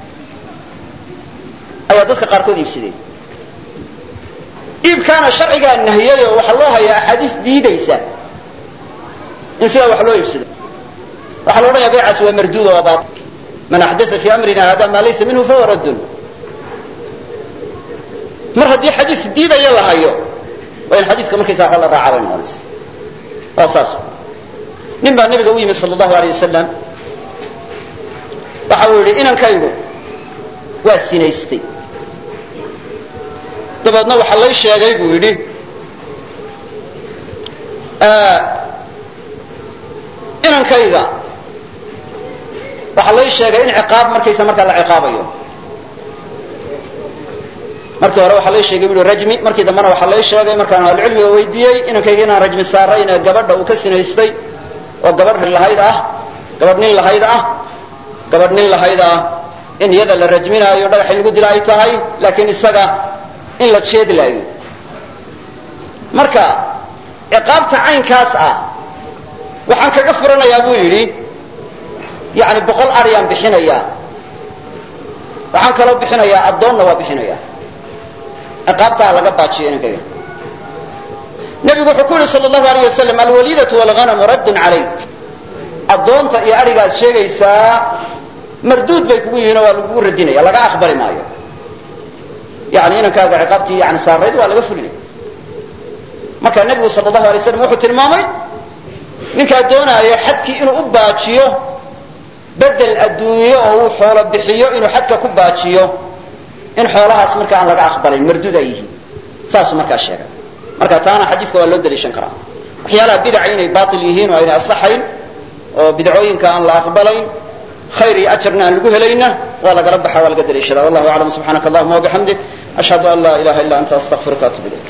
ayaa dadka qaarkood iibsadeen iibkaana sharcigaa nahiyey oo waxaa loo hayaa axaadiis diidaysa in sidaa wax loo iibsado waxaa la odhanaya baycaas waa marduud oo baail man axdaa fi amrina hada maa laysa minhu fahuwa raddun mar haddii xadiis diidaya la hayo waa in xadiiska markaysa wa la raaca bay noqonaysa waa saas nin baa nabiga u yimi sal allahu alay wasalam waxa uu yidhi inankaygu waa sinaystay dabeedna waxaa lay sheegay buu yidhi inankayga waxaa lay sheegay in ciqaab markaysa markaa la ciqaabayo markii hore waxaa lay sheegay bui rajmi markii dambena waxaa lay sheegay markaan ahlucilmiga weydiiyey inankayga inaan rajmi saarayn ee gabadha uu ka sinaystay oo gabadh lahayd ah gabadh nin lahayd ah gabadh nin lahayd ah in iyada la rajminaayo dhagax in lagu dila ay tahay laakiin isaga in la jeedlaayo marka ciqaabta caynkaas ah waxaan kaga furanayaa buu yidhi yani boqol aryaan bixinayaa waxaan kaloo bixinayaa addoonna waa bixinaya ciqaabtaa laga baajiyo inankayga nebigu wuxuu ku yihi sal allahu alayh wasalam alwaliidatu walghanamu raddun calayk addoonta iyo adhigaad sheegaysaa marduud bay kugu yihiin oo waa lagugu radinaya laga aqbali maayo yani inankaaga ciqaabtii yani saarayd waa laga fulinaya marka nebigu sal allahu alay slam wuxuu tilmaamay ninkaa doonaaya xadkii inuu u baajiyo bedel adduunyo oo uu xoolo bixiyo inuu xadka ku baajiyo in xoolahaas marka aan laga aqbalayn marduud ay yihiin saasuu markaa sheegay marka taana xadiiska waa loo daliishan karaa waxyaalaha bidaca inay baatil yihiin oo aynay asaxayn oo bidcooyinka aan la aqbalayn khayr iyo ajarna aan lagu helayna waa lagala baxa waa laga daliishada wallahu aclam subxaanaka allahuma wabixamdik ashhadu an laa ilaha illa anta astaqfiruka atub ilayk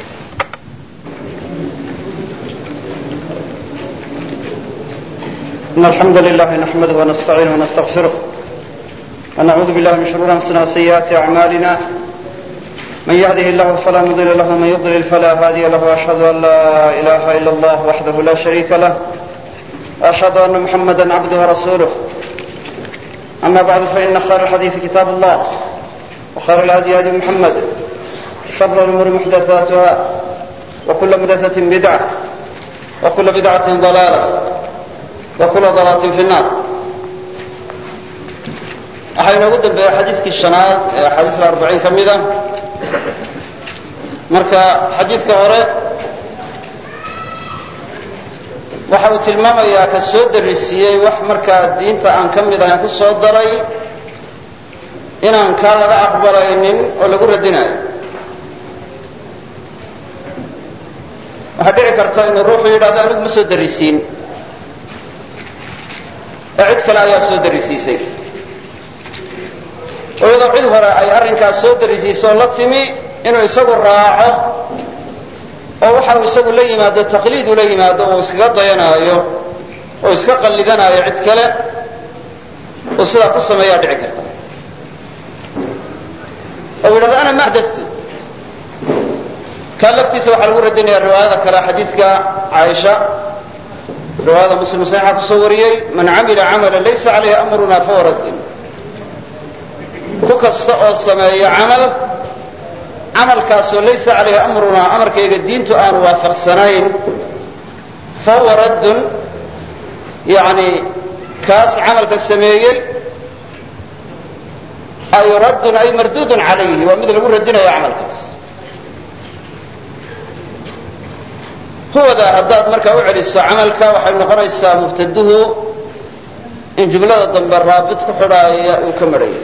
إن الحمد لله نحمده ونستعينه ونستغفره ونعوذ بالله من شرور أنفسنا وسيئات أعمالنا من يهده الله فلا مضل له ومن يضلل فلا هادي له وأشهد أن لا إله إلا الله وحده لا شريك له وأشهد أن محمدا عبده ورسوله أما بعد فإن خير الحديث كتاب الله وخير الهدي هدي محمد شر الأمور محدثاتها وكل محدثة بدعة وكل بدعة ضلالة وكل ضلالة في النار waxaa inoogu dambeeya xadiidkii shanaad ee axaadiista arbaciin ka mida marka xadiidka hore waxa uu tilmaamayaa ka soo darisiiyey wax markaa diinta aan ka mid ahayn ku soo daray inaan kaa laga aqbalaynin oo lagu radinayo waxaa dhici karta inuu ruuxu yidhahdo anigu ma soo darisiin ee cid kale ayaa soo darisiisay oo iyadoo cid hore ay arrinkaas soo darisiisoo la timi inuu isagu raaco oo waxa uu isagu la yimaado taqliid ula yimaado uu iskaga dayanaayo oo iska qallidanaayo cid kale uu sidaa ku sameeyaa dhici karta oo yidhahdo ana ma axdastu kaa laftiisa waxaa lagu radinaya riwaayada kale xadiidka caaisha riwaayada muslim saxiixa kusoo wariyey man camila camala laysa calayhi amruna fahuwa raddin ku kasta oo sameeya camal camalkaasoo laysa calayhi amrunaa amarkayga diintu aanu waafaqsanayn fa huwa raddun yani kaas camalka sameeyey ay raddun ay marduudun calayhi waa mid lagu radinayo camalkaas huwada haddaad markaa u celiso camalka waxay noqonaysaa mubtaduhu in jumlada dambe raabit ku xidhaaya uu ka marhaya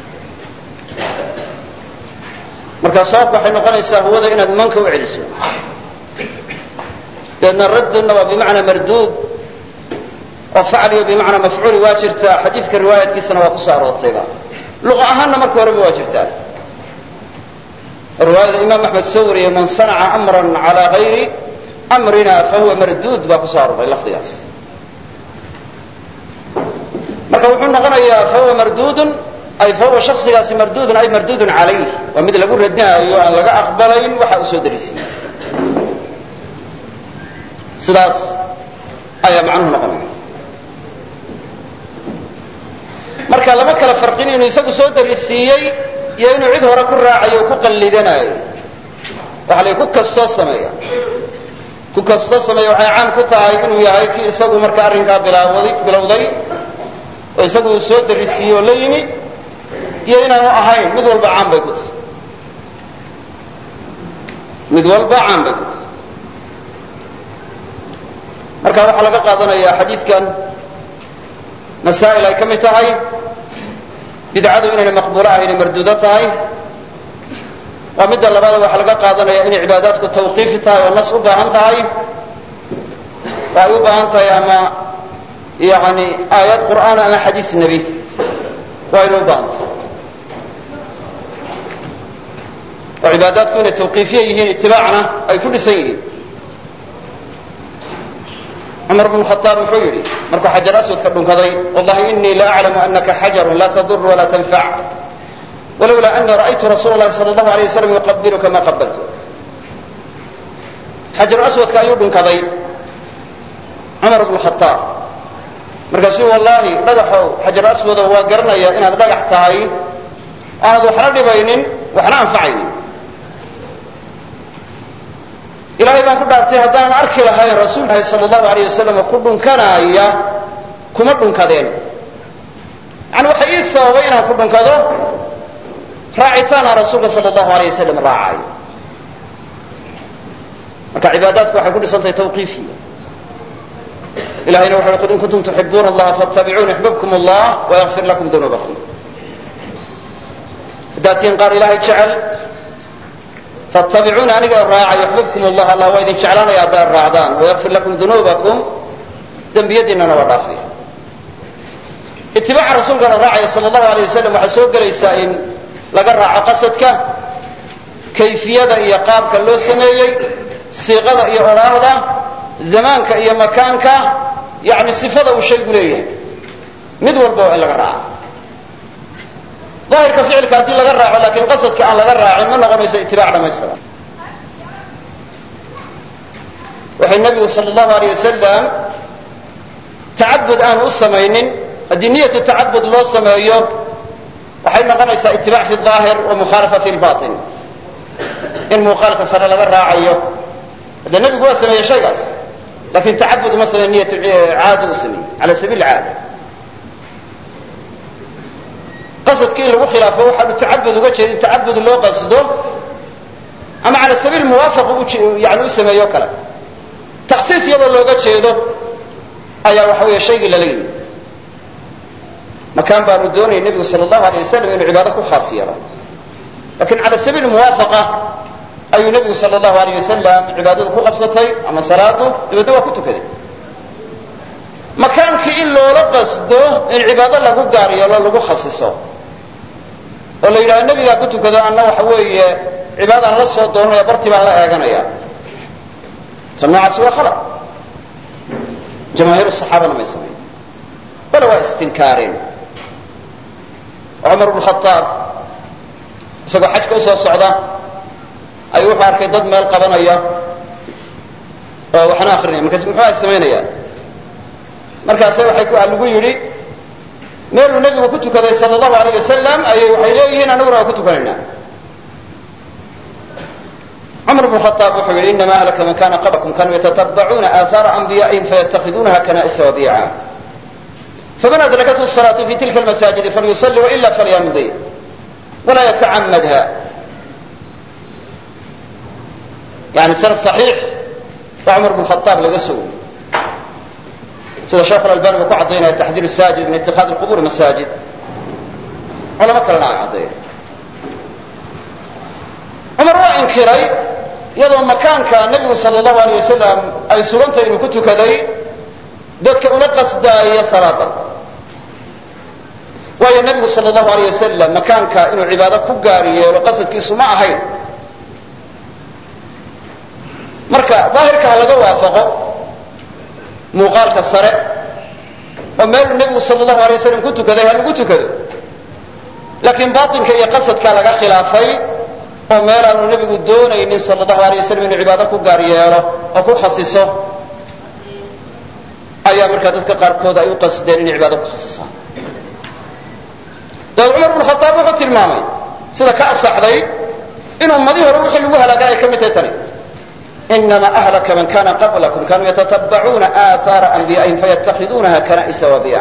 markaa sababka waxay noqonaysaa huwada inaad manka u celiso dabeedna raddunna waa bimacnaa marduud oo facliyo bimacnaa mafcuuli waa jirtaa xadiidka riwaayadkiisana waa kusoo aroortayba luqa ahaanna marka horeba waa jirtaa riwaayada imaam axmed soo wariyey man sanaca amran calaa hayri amrina fahuwa marduud baa kusoo arooray lafdigaas marka wuxuu noqonayaa fahuwa marduudun ay fahuwa shaksigaasi marduudun ay marduudun calayh waa mid lagu radinaayo aan laga aqbalayn waxa uu soo darisiye sidaas ayaa macnuhu noqonaya marka lama kala farqin inuu isagu soo darisiiyey iyo inuu cid hore ku raacayo o ku qallidanaayo waxa la ku kastoo sameeya ku kastoo sameeya waxay caan ku tahay inuu yahay kii isagu marka arrinkaa bilaawaday bilowday oo isagu uu soo darisiiyey oo la yimi iyo inaanu ahayn mid walba caan bay ku tahay mid walba caan bay ku tahay marka waxaa laga qaadanayaa xadiidkan masaa'il ay ka mid tahay bidcadu inayna maqbuulo ahaynay marduudo tahay waa midda labaada waxaa laga qaadanaya inay cibaadaadku tawqiifi tahay oo nas u baahan tahay oo ay u baahan tahay ama yani aayad qur'aan ama xadiis nebi waa inay u baahan tahay oo cibaadaadku inay tawqiifiya yihiin itibaacna ay ku dhisan yihiin cumar bn khaaab muxuu yidhi markuu xajar aswadka dhunkaday wallahi inii la aclamu anaka xajarun laa tadur walaa tanfac walowlaa anii ra'aytu rasuula lahi sal allahu alay waslam yuqabiluka ma qabaltu xajar aswadka ayuu dhunkaday cumar bnu khaaab markaasuu wallaahi dhagaxow xajar aswadow waa garanaya inaad dhagax tahay aanad waxna dhibaynin waxna anfacaynin ilaahay baan ku dhaartay haddaanan arki lahayn rasuulkahi sal allahu alayh wasalam ku dhunkanaaya kuma dhunkadeen yani waxa ii sababay inaan ku dhunkado raacitaan aan rasuulka sal allahu alayh wasalam raacayo marka cibaadaadku waxay ku dhisantahay tawqiifiya ilahayna wuxu qul in kuntum tuxibuuna allaha fattabicuuni yuxbibkum allah wayakfir lakum dunuubakum haddaad tihiin qaar ilahay jecel fattabicuuni aniga raaca yuxbibkum allah allah waa idin jeclaanaya haddaad raacdaan wayakfir lakum dunuubakum dembiyadiinana waa dhaafaya itibaaca rasuulkana raacaya sal allahu alayh wasalam waxaa soo gelaysaa in laga raaco qasadka kayfiyada iyo qaabka loo sameeyey siiqada iyo odhaahda zamaanka iyo makaanka yani sifada uu shaygu leeyahay mid walba waa in laga raaca daahirka ficilka haddii laga raaco laakiin qasadka aan laga raacin ma noqonayso itibaac dhamaystiran waxay nabigu sal allahu aleyh wasalam tacabud aan u samaynin haddii niyatu tacabud loo sameeyo waxay noqonaysaa itibaac fi aahir wa mukhaalafa fi lbatin in muuqaalka sare laga raacayo hadde nebigu waa sameeyey shaygaas lakin tacabud uma sameey niyat caada u sameeyey cala sabiil caada qasadkii in lagu khilaafo waxaanu tacabud uga jeedin tacabud loo qasdo ama cala sabiil muwaafaq yani u sameeyo kale taksiis iyadoo looga jeedo ayaa waxa weeye shaygii lala yimi makaan baanu doonayay nebigu sal allahu alay wasalam inuu cibaado ku khaas yeelo lakin cala sabiil muwaafaqa ayuu nebigu sal allahu alayh wasalam cibaadadu ku qabsatay ama salaadu dabeedna waa ku tukaday makaankii in loola qasdo in cibaado lagu gaar yeelo lagu khasiso oo la yidhahdo nebigaa ku tukado anna waxa weeye cibaadaan la soo doonanaya bartii baan la eeganaya ta noocaasi waa khalad jamaahiir saxaabana may samayn bale waa istinkaareen cumar bnu khaaab isagoo xajka usoo socda ayuu wuxuu arkay dad meel qabanaya oo waxna akrinaya markaas muxuu ay samaynayaan markaase waxay lagu yidhi meeluu nebigu ku tukaday sal allahu alayh wasalam ayay waxay leeyihiin anaguna waa ku tukanaynaa bn khaaab wuxuu yihi inama ahlaka man kana qablakum kanuu yatatabacuuna aahaara anbiya'ihim fayatakhiduunaha kana'isa wabiica faman adrakathu الصalaة fi tilka اlmasaajidi falyusali waila falyamdi walaa yatacamadha yani sanad صaxiix baa cumar bn khaaab laga soo wariyey sida sheekh albani uu ku cadaynaya taxdiir saajid min itikaadi اqubur masaajid culamo kalena ay caddeeya cumar waa inkiray iyadoo makaanka nebigu sal allahu alay wasalam ay sugantay inuu ku tukaday dadka una qasdaaya salaada waayo nebigu sal allahu alay wasalam makaanka inuu cibaado ku gaar yeelo qasadkiisu ma ahayn marka daahirka ha laga waafaqo muuqaalka sare oo meeluu nebigu sal allahu alay wasalam ku tukaday ha lagu tukado laakiin batinka iyo qasadkaa laga khilaafay oo meel aanu nebigu doonaynin sal allahu alay wasalam inuu cibaado ku gaar yeelo oo ku khasiso ayaa markaa dadka qaarkood ay u qasdeen inay cibaado ku khasisaan dabeed cumar bnu khaaab wuxuu tilmaamay sida ka asaxday in ummadii hore wixii lagu halaagan ay ka mid tahay tani inama ahlaka man kana qablakum kanuu yatatabacuuna aahaara anbiya'ihim fayatakhiduunaha kana'isa wabiica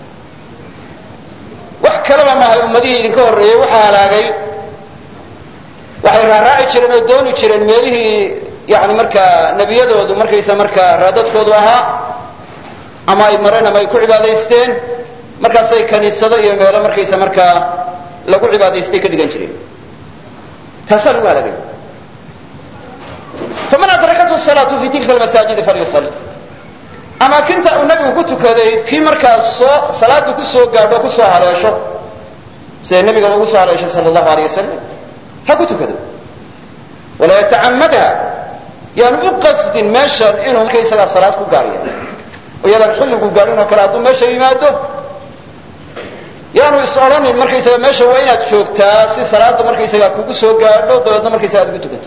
wax kalaba maahay ummadihii idinka horreeyey waxaa halaagay waxay raaraaci jireen oo dooni jireen meelihii yani markaa nebiyadoodu markaysa markaa raadadkoodu ahaa ama ay mareen ama ay ku cibaadaysteen markaasay kaniisado iyo meelo markaysa markaa lagu cibaadaystay ka dhigan jireen taasaa lagu halaagay faman adrakathu salaatu fi tilka almasaajidi falyusali amaakinta uu nebigu ku tukaday kii markaa soo salaada ku soo gaadho o kusoo haleesho siday nebiga ugu soo haleeshay sala allahu alay wasalam ha ku tukado walaa yatacamadha yaanu u qasdin meeshan inuu markaysagaa salaad ku gaar yahay oo yadaan xilligu gaadhin oo kale hadduu meesha yimaado yaanu is odhanin markaysaga meesha waa inaad joogtaa si salaada markaysagaa kugu soo gaadho dabeedna markaysaga ad ugu tukato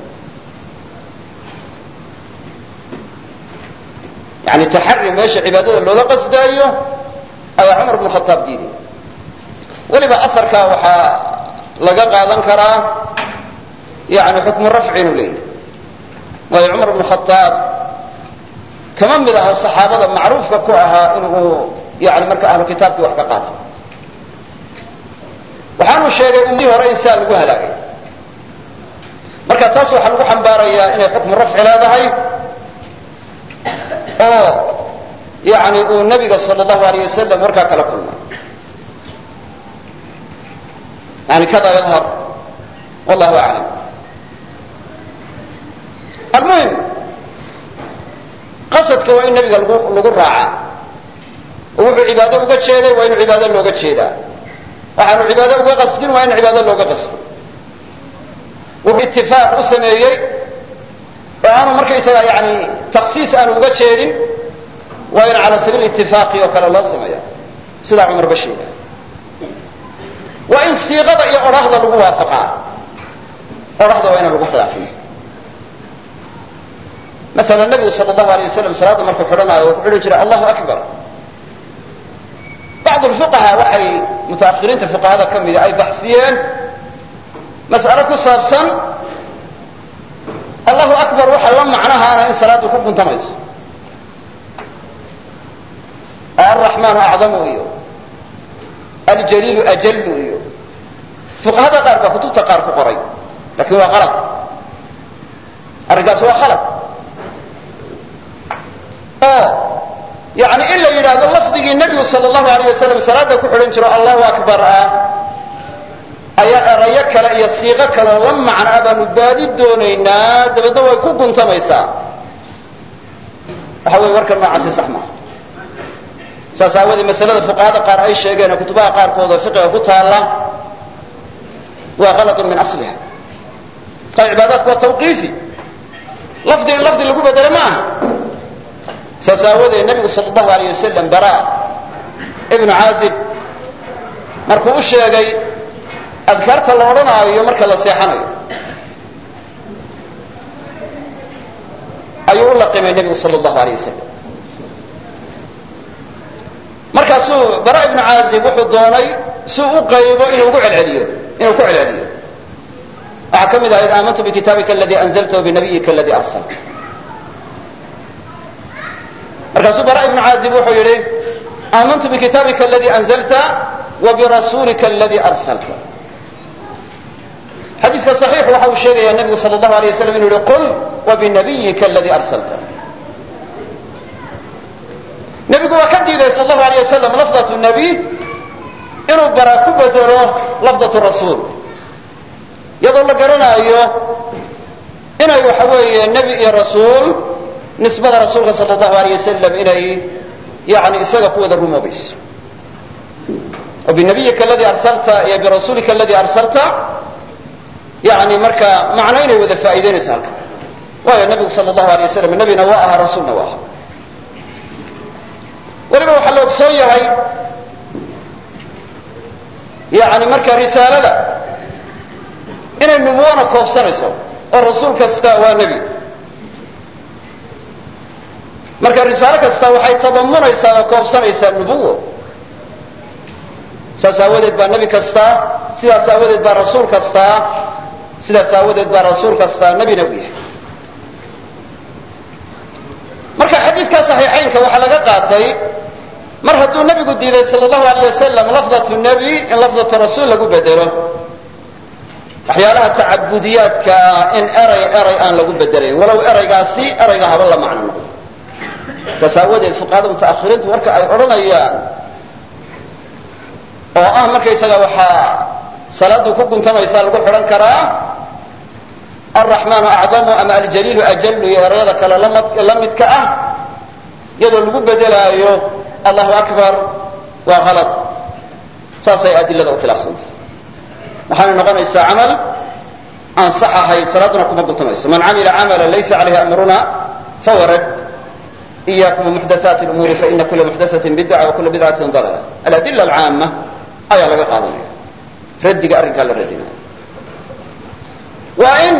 yani taxari meesha cibaadada loola qasdaayo ayaa cumar bnu khataab diiday weliba asarkaa waxaa laga qaadan karaa yani xukmu rafci inuu leeyahy waayo cumar bnu khataab kama mid aha saxaabada macruufka ku ahaa inuu yani marka ahlu kitaabkii wax ka qaato waxaanu sheegay ummadii hore in saa lagu halaagay marka taas waxaa lagu xambaarayaa inay xukmu rafci leedahay oo yani uu nabiga sal allahu alayh wasalam markaa kala kulmay yani kada yadhar wallahu aclam almuhim qasadka waa in nabiga lagu lagu raacaa oo wuxuu cibaado uga jeeday waa inu cibaado looga jeedaa waxaanu cibaado uga qasdin waa in cibaado looga qasdo wuxuu itifaaq u sameeyey oo aanu markaysaga yani taksiis aanu uga jeedin waa in cala sabiil itifaaqi oo kale loo sameeya sidaa cumar ba sheega waa in siiqada iyo odhahda lagu waafaqaa odhahda waa inaan lagu khilaafin masalan nabigu sal allahu alay wasalam salaadda markuu xidhanaayo wuxuu xidhan jiray allahu akbar bacdu lfuqaha waxay mutaakhiriinta fuqahada ka mida ay baxsiyeen mas'alo ku saabsan allahu akbar waxa la macnahaana in salaaddu ku guntamayso oo alraxmaanu acdamu iyo aljaliilu ajallu iyo fuqahada qaar baa kutubta qaar ku qoray lakin waa alad arrinkaas waa khalad oo yani in la yidhaahdo lafdigii nebigu sal allahu alayh wasalam salaada ku xidhan jiro allahu akbar ah ayaa erayo kale iyo siiqo kale la macno ah baanu baadi doonaynaa dabeedna way ku guntamaysaa waxa weye warkan noocaasi sax maaha saas aawadee masalada fuqahada qaar ay sheegeen oo kutubaha qaarkood oo fiqiga ku taalla waa halatun min asliha marka cibaadaadku waa tawqiifi lafdi in lafdi lagu bedelo ma aha saas aawadeed nabigu sal allahu alayh wasalam bara ibnu caazib markuu u sheegay adkaarta la odhanaayo marka la seexanayo ayuu u laqimay nebigu sal allahu alayh wasalam markaasuu bara ibnu caazib wuxuu doonay si u qaybo inuu ugu celceliyo inuu ku celceliyo waxaa ka mid ahayd aamantu bikitaabika aladii anzalta wabinabiyika aladii arsalta markaasuu bara ibnu caazib wuxuu yidhi aamantu bikitaabika aladii anzalta wabirasuulika aladii arsalta xadiiska صaxiix waxa uu sheegaya nebigu sal اlahu alay waslam inu yihi qul wabinabiyika aladii arsalta nebigu waa ka diiday sal اlahu alay wasalam lafdaة nabiy inuu bara ku bedelo lafdaة rasuul iyadoo la garanaayo inay waxa weeye nebi iyo rasuul nisbada rasuulka sal اlahu alay wasalam inay yani isaga ku wada rumoobayso wabinabiyika aladii arsalta iyo birasuulika aladii arsalta yani marka macno inay wada faa'iideynayso halka waayo nebigu sal اlahu alay waslam nebina waa ahaa rasuulna waa ahaa weliba waxaa la ogsoon yahay yani marka risaalada inay nubuwana koobsanayso oo rasuul kasta waa nebi marka risaalo kasta waxay tadamunaysaa oo koobsanaysaa nubuwo saas aawadeed baa nebi kastaa sidaas aawadeed baa rasuul kastaa sidaas aawadeed baa rasuul kastaa nebina u yahay marka xadiidka saxiixaynka waxaa laga qaatay mar hadduu nebigu diiday sal allahu alayh wasalam lafdatu nebi in lafdatu rasuul lagu bedelo waxyaalaha tacabudiyaadka ah in eray eray aan lagu bedelayn walow eraygaasi erayga haba la macno noqdo saas aawadeed fuqahada mutaakhiriintu marka ay odhanayaan oo ah markaysaga waxaa salaadu ku guntamaysaa lagu xidhan karaa alraxmaanu acdamu ama aljaliilu ajalu iyo erayada kale la midka ah iyadoo lagu bedelaayo allahu akbar waa halad saasay adilada u khilaafsantay waxaana noqonaysaa camal aan sax ahayn salaaduna kuma guntamayso man camila camala laysa calayhi amruna fahuwa rad iyakum muxdathaati lumuuri faina kula muxdathatin bidca wa kula bidcatin dalala aladila alcaama ayaa laga qaadanaya raddiga arrinkaa la radinaya waa in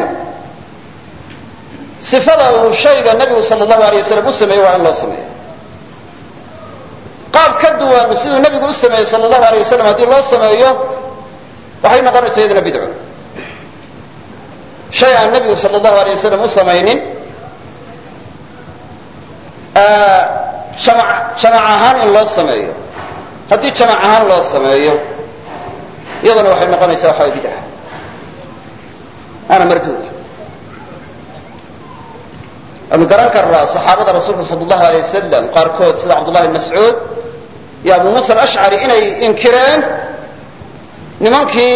sifada uu shayga nebigu sal allahu alay wasalam u sameeyey waa in loo sameeyo qaab ka duwan siduu nebigu u sameeyey sal allahu alay wasalam haddii loo sameeyo waxay noqonaysaa iyaduna bidco shay aan nebigu sal allahu alay wasalam u samaynin jamac jamac ahaan in loo sameeyo haddii jamac ahaan loo sameeyo iyaduna waxay noqonaysaa waxa way bidca waana marduuda waanu garan karnaa saxaabada rasuulka sal allahu alay wasalam qaarkood sida cabdullahi bn mascuud iyo abu muusa alashcari inay inkireen nimankii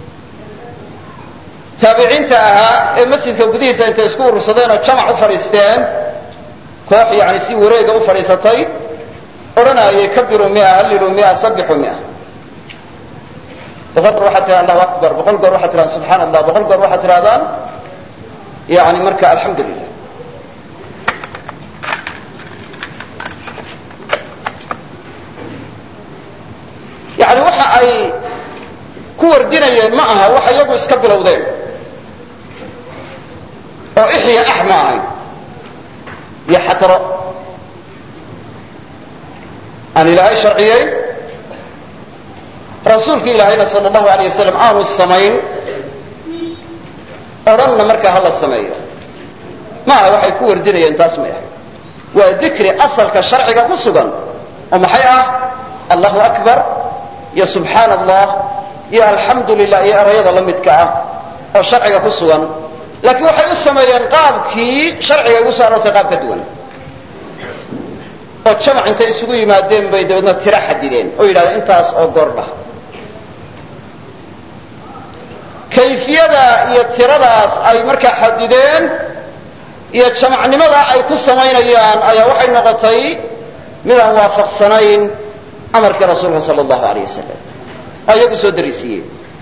taabiciinta ahaa ee masjidka gudihiisa intay isku urursadeen oo jamac u fadhiisteen koox yani si wareega u fadhiisatay odhanayay kabiru mia hallilu mia sabixu mia boqol goor waxaad tihahdaan allahu akbar boqol goor waxaad tihahdaan subxaana allah boqol goor waxaad tihahdaan yani marka alxamdu lilah yani waxa ay ku wardinayeen ma aha waxa iyagu iska bilowdeen oo ixya ax ma ahayn iyo xatro aan ilaahay sharciyey rasuulki ilaahayna sal allahu alayh wasalam aanu samayn odhanna markaa hala sameeyo maaha waxay ku wardinayeen taas may ahayd waa dikri asalka sharciga ku sugan oo maxay ah allahu akbar iyo subxaana allah iyo alxamdu lilah iyo erayada la midka ah oo sharciga ku sugan laakiin waxay u sameeyeen qaabkii sharciga igu soo aroortay qaab ka duwan oo jamac intay isugu yimaadeen bay dabeedna tiro xadideen oo yidhahdeen intaas oo goordhah kayfiyada iyo tiradaas ay markaa xadideen iyo jamacnimada ay ku samaynayaan ayaa waxay noqotay mid aan waafaqsanayn amarkii rasuulka sala allahu alayh wasalam oo iyagu soo darisiiyeen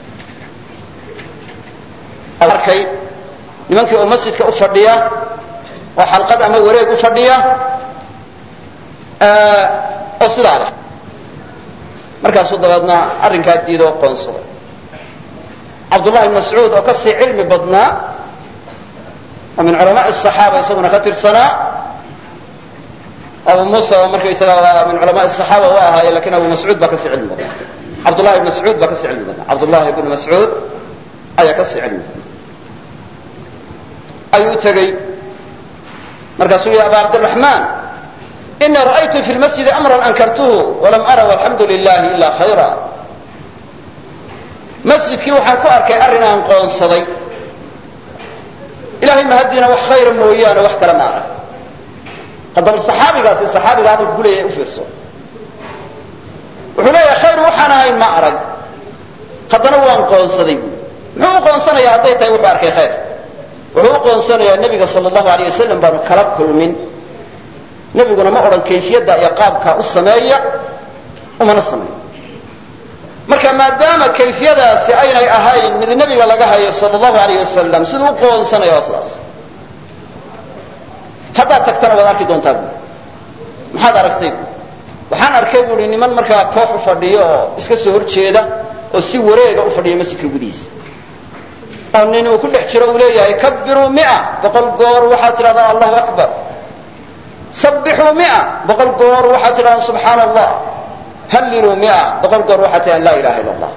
arkay nimankii oo masjidka u fadhiya oo xalqad ama wareeg u fadhiya oo sidaa leh markaasuu dabeedna arrinkaa diidoo qoonsaday cabdullahi bn mascuud oo kasii cilmi badnaa oo min culamaai asaxaaba isaguna ka tirsanaa abu muusa oo markaysaga min culamaai asaxaaba waa ahaaye lakin abu mascuud baa kasii cilmi badnaa cabdullahi bn mascuud baa kasii cilmi badnaa cabdullahi bn mascuud ayaa kasii cilmi badnaa ayuu u tegey markaasuu yihi aba cabdiraxmaan inii ra'aytu fi lmasjidi amran ankartuhu walam ara walxamdu lilahi ila khayra masjidkii waxaan ku arkay arrin aan qoonsaday ilahay mahaddiina wax khayra mooyaane wax kale ma arag haddaba saxaabigaasi saxaabiga hadalku kuleeyahay u fiirso wuxuu leeyahay khayr waxaan ahayn ma arag haddana waan qoonsaday buui muxuu u qoonsanayaa hadday tahay wuxuu arkay khayr wuxuu u qoonsanayaa nebiga sala allahu aleyh wasalam baanu kala kulmin nebiguna ma odhan kayfiyadda iyo qaabkaa u sameeya umana sameeyo marka maadaama kayfiyadaasi aynay ahayn mid nebiga laga hayo sala allahu aleyh wasalam siduu u qoonsanaya waa sidaas haddaad tagtana waad arki doontaa buui maxaad aragtay buui waxaan arkay buui niman markaa koox u fadhiyo oo iska soo horjeeda oo si wareega u fadhiya masjidka gudihiisa oo nin uu ku dhex jiro uu leeyahay kabiruu mia boqol goor waxaad tidhahdaa allahu akbar sabbixuu mia boqol goor waxaad tidhahdaa subxaana allah halliluu mia boqol goor waxaad tidhahdaa laa ilaha illa allah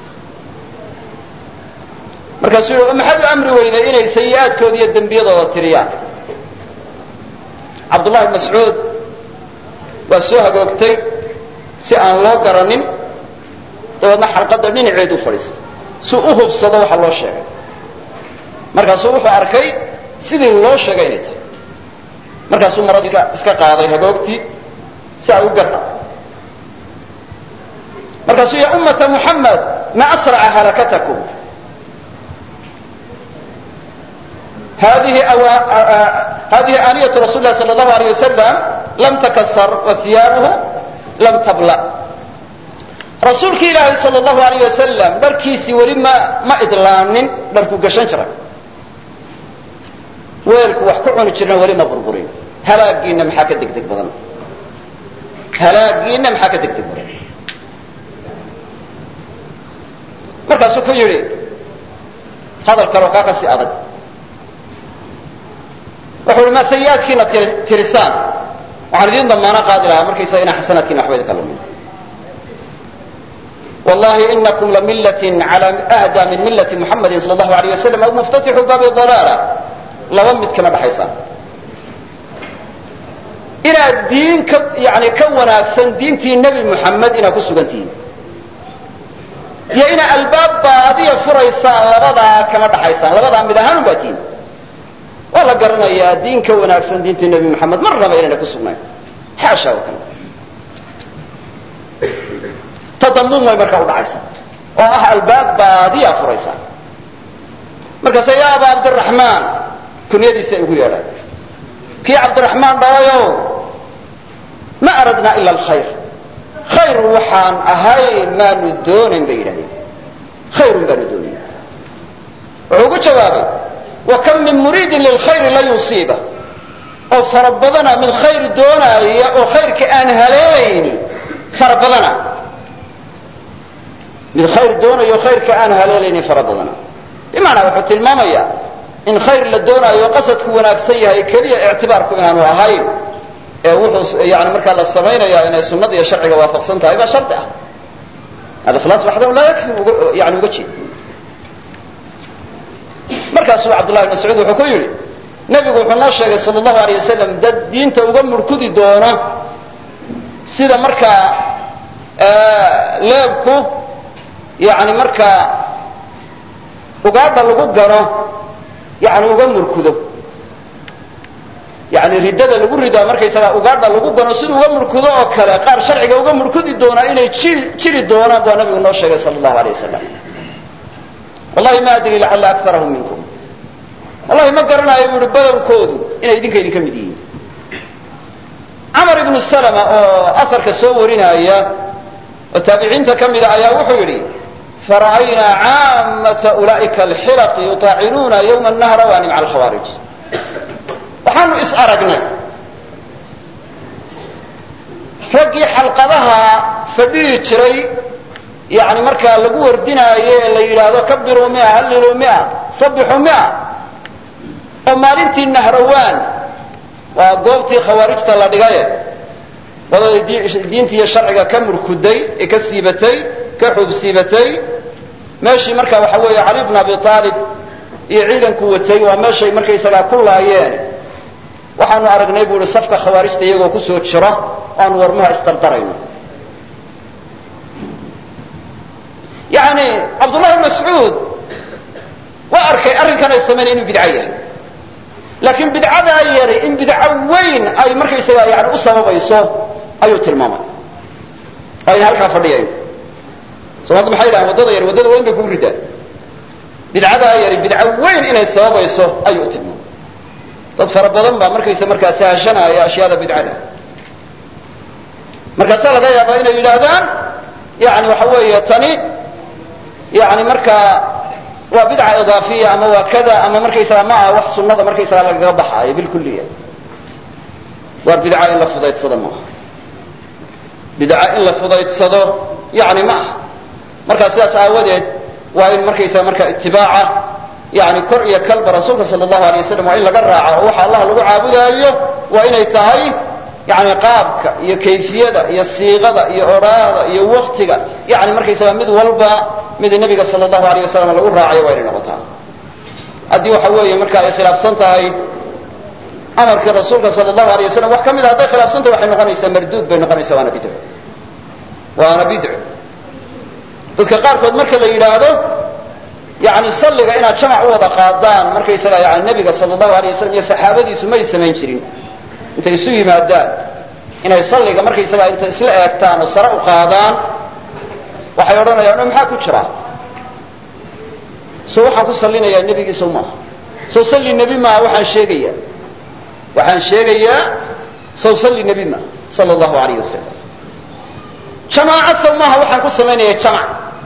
markaasuu yihi maxaad u amri weyday inay sayi-aadkooda iyo dembiyadooda tiriyaan cabdullahi bn mascuud waa soo hagoogtay si aan loo garanin dabeedna xalqadda dhinaceedu fadhiistay si u hubsado waxa loo sheegay markaasuu wuxuu arkay sidii loo sheegay inay tahay markaasuu maradii iska qaaday hagoogtii si ay u garta markaasuu ya ummata muxamed ma asraca halakatakum hadihi aaniyatu rasul lahi sal allahu aleyh wasalam lam takasar wa hiyaabuhu lam tabla rasuulki ilaahay sal allahu aleyh wasalam dharkiisii weli ma ma idlaanin dharku gashan jiray weelku wax ku cuni jirna weli ma burburin halaagiina maxaa ka degdeg badan halaagiina maxaa ka degdeg badan markaasuu ku yidhi hadal kaleo kaa kasii adag wuxuu ihi ma sayi-aadkiina tirisaan waxaan idiin damaano qaadi lahaa markaysaga inaa xasanaadkiina waxba idinka lumin wallahi inakum lamillatin cala ahda min millati muxamadin sala allahu aleyh wasalam aw muftatixu baabi dalaala laba mid kama dhaxaysaan inaad diin ka yani ka wanaagsan diintii nebi muxamed inaad ku sugan tihiin iyo inaad albaab baadiya furaysaan labadaa kama dhaxaysaan labadaa mid ahaanun baa tihiin waa la garanayaa diin ka wanaagsan diintii nebi moxamed marnaba inayna ku sugnayn xaasha oo kale tadamuum way markaa udhacaysaa oo ah albaab baadiya furaysaa markaase yaa aba cabdiraxmaan kunyadiisa ay ugu yeedhaan kii cabdiraxmaan dhalayow ma aradnaa ila alkhayr khayr waxaan ahayn maanu doonayn bay yidhahdeen khayrun baanu doonayn wuxuu ugu jawaabay wa kam min muriidin lilkhayri lan yusiiba oo fara badana mid khayr doonaaya oo khayrka aan haleelayni fara badana mid khayr doonayo khayrka aan haleelaynin fara badana bimacnaa wuxuu tilmaamayaa in khayr la doonaayo qasadku wanaagsan yahay keliya ictibaarku inaanu ahayn ee wuxuu yani markaa la samaynaya inay sunnada iyo sharciga waafaqsan tahay baa shardi ah alikhlaas waxdahu laa yakfi yani uga jeed markaasuu cabdullahi bn mascuud wuxuu ku yidhi nebigu wuxuu noo sheegay sala allahu alay wasalam dad diinta uga murkudi doona sida markaa leebku yani markaa ugaadha lagu gano yani uga murkudo yani riddada lagu ridaa markaysagaa ugaadha lagu gano siduu uga murkudo oo kale qaar sharciga uga murkudi doonaa inay jiri jiri doonaan baa nabigu noo sheegay sala allahu alay wasalam wallahi ma adri lacalla akarahum minkum wallahi ma garanayo bu ihi badankoodu inay idinka idinka mid yihiin camar ibnu salama oo asarka soo warinaya oo taabiciinta ka mida ayaa wuxuu yidhi fara'aynaa caamata ulaa'ika alxilaqi yutaacinuuna yowma nahrawani maca alkhawaarij waxaanu is aragnay raggii xalqadaha fadhihi jiray yani markaa lagu wardinaayo ee la yidhaahdo kabiruu mia halliluu mia sabixuu mia oo maalintii nahrawaan waa goobtii khawaarijta la dhigaye wadaday diinta iyo sharciga ka murkuday ee ka siibatay ka xuub siibatay meeshii marka waxa weeye cali bn abi aalib iyo ciidanku watay waa meeshay markaysagaa ku laayeen waxaanu aragnay bu uhi safka khawaarijta iyagoo kusoo jira aanu warmaha isdardarayno yani cabdullahi bn mascuud waa arkay arrinkan ay samaynay inuu bidco yahay laakiin bidcadaa yari in bidco weyn ay markaysaga yani u sababayso ayuu tilmaamay ayna halkaa fadhiyayn soomaaldu maxay yidhahaan waddada yari waddada weyn bay kugu ridaan bidcadaa yari bidco weyn inay sababayso ayuu tilmaamay dad fara badan baa markaysa markaa sahashanaya ashyaada bidcada markaasaa laga yaabaa inay yidhaahdaan yani waxa weeye tani yani markaa waa bidca idaafiya ama waa kada ama markaysaga ma aha wax sunada markaysaga lagaga baxaayo bilkuliya waa bidca in la fudaydsado maaha bidca in la fudaydsado yani ma aha markaa sidaas aawadeed waa in markaysaga markaa itibaaca yani kor iyo kalba rasuulka sal allahu alay waslam waa in laga raaco oo waxa allah lagu caabudaayo waa inay tahay yani qaabka iyo kayfiyada iyo siiqada iyo odhaada iyo waktiga yani markaysaga mid walba mid nebiga sal allahu alayh wasalam lagu raacayo waa inay noqotaa haddii waxa weeye marka ay khilaafsan tahay amarkii rasuulka sal allahu alay wasalam wax ka mid a hadday khilaafsan tahay waxay noqonaysaa marduud bay noqonaysaa waana bidco waana bidco dadka qaarkood marka la yidhaahdo yani salliga inaad jamac u wada qaadaan markaysaga yani nebiga sal allahu alay wasalam iyo saxaabadiisu may samayn jirin intay isu yimaadaan inay salliga markaysaga intay isla eegtaan oo sare u qaadaan waxay odhanayaan o maxaa ku jira so waxaan ku sallinayaa nebigiisa maaha sow salli nebi maaha waxaan sheegayaa waxaan sheegayaa sow salli nebi maaha sala allahu alayh wasalam jamaaco sow maaha waxaan ku samaynaya jamac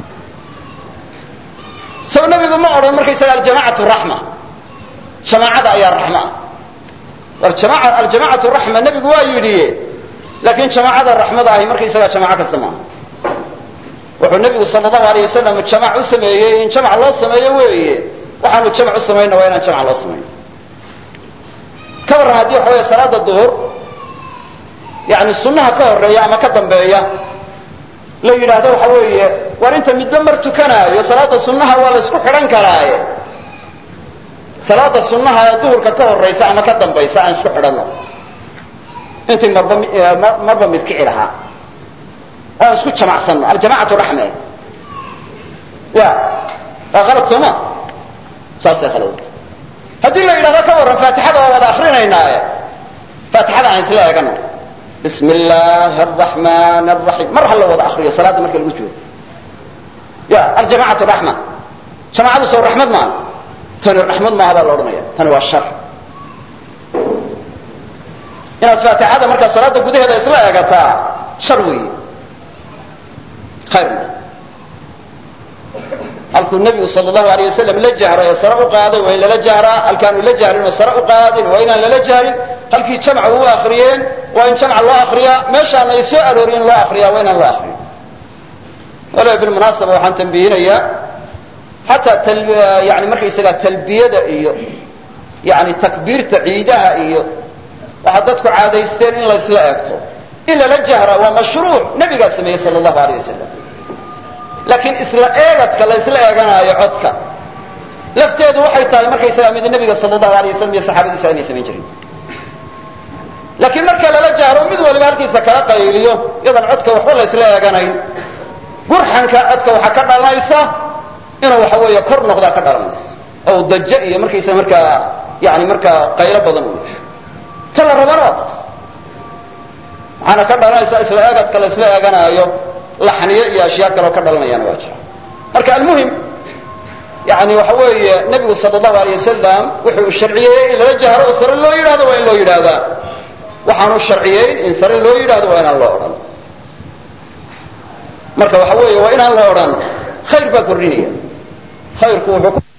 sow nebigu ma odhan markaysaga aljamacatu raxma jamaacada ayaa raxmaa war aljamacatu raxma nebigu waa yidhi laakiin jamaacada raxmada ahi markaysagaa jamaaco kasta maaha wuxuu nebigu sal allahu alayh wasalam jamac u sameeyey in jamac loo sameeyo weeye waxaanu jamac u samayna waa inaan jamac loo samayn ka warran haddii waxa weeye salaada duhur yani sunnaha ka horeeya ama ka dambeeya la yidhaahdo waxa weeye war inta midba mar tukanaayo salaada sunnaha waa la isku xidhan karaaye salaada sunnaha ee duhurka ka horaysa ama ka dambaysa aan isku xidhanno intii marba marba mid kici lahaa aan isku jamacsanno aljamacatu raxme ya waa qalad sooma saasay khaladta haddii la yidhahdo ka warran faatixada waa wada akrinaynaaye faatixada aan isla eegano bismi illaahi araxmaan araxiim mar ha la wada akriyo salaadda marka lagu joogo ya aljamacatu raxma jamacadu soo raxmad maaha tani raxmad maaha baa la odhanaya tani waa shar inaad faatixada markaa salaada gudaheeda isla eegataa shar weeye khayrna halkuu nebigu sal allahu alayh wasalam la jahray ee sare u qaaday waa in lala jahraa halkaanu la jahrin oo sare u qaadin waa inaan lala jahrin halkii jamca u akriyeen waa in jamca loo akriyaa meeshaan ay soo arooriyen loo akriyaa waa inaan loo akriyin wala bilmunaasaba waxaan tambihinayaa xataa yani markaysagaa talbiyada iyo yani takbiirta ciidaha iyo waxaa dadku caadaysteen in la isla eegto in lala jahraa waa mashruuc nebigaa sameeyey sal allahu alayh wasalam laakiin isla eegadka la isla eeganaayo codka lafteedu waxay tahay markaysagaa mid nebiga sal allahu alay wasalam iyo saxaabadiisa aynay samayn jirin laakiin marka lala jahro mid waliba halkiisa kala qayliyo iyadan codka waxba la isla eeganayn gurxanka codka waxaa ka dhalanaysa inuu waxa weeye kor noqdaa ka dhalanaysa oo dajo iyo markaysa markaa yani markaa qaylo badan u yeesho ta la rabana waa taas waxaana ka dhalanaysa isla eegadka la isla eeganaayo laxniyo iyo ashyaa kaleo ka dhalanayaana waa jira marka almuhim yani waxa weeye nebigu sal allahu alay wasalam wuxuu sharciyeeyey in lala jahro oo sare loo yidhahdo waa in loo yidhaahdaa waxaanu sharciyeyn in sare loo yidhahdo waa inaan loo odhan marka waxa weeye waa inaan loo odhan khayr baa kordhinaya khayrku wuxuu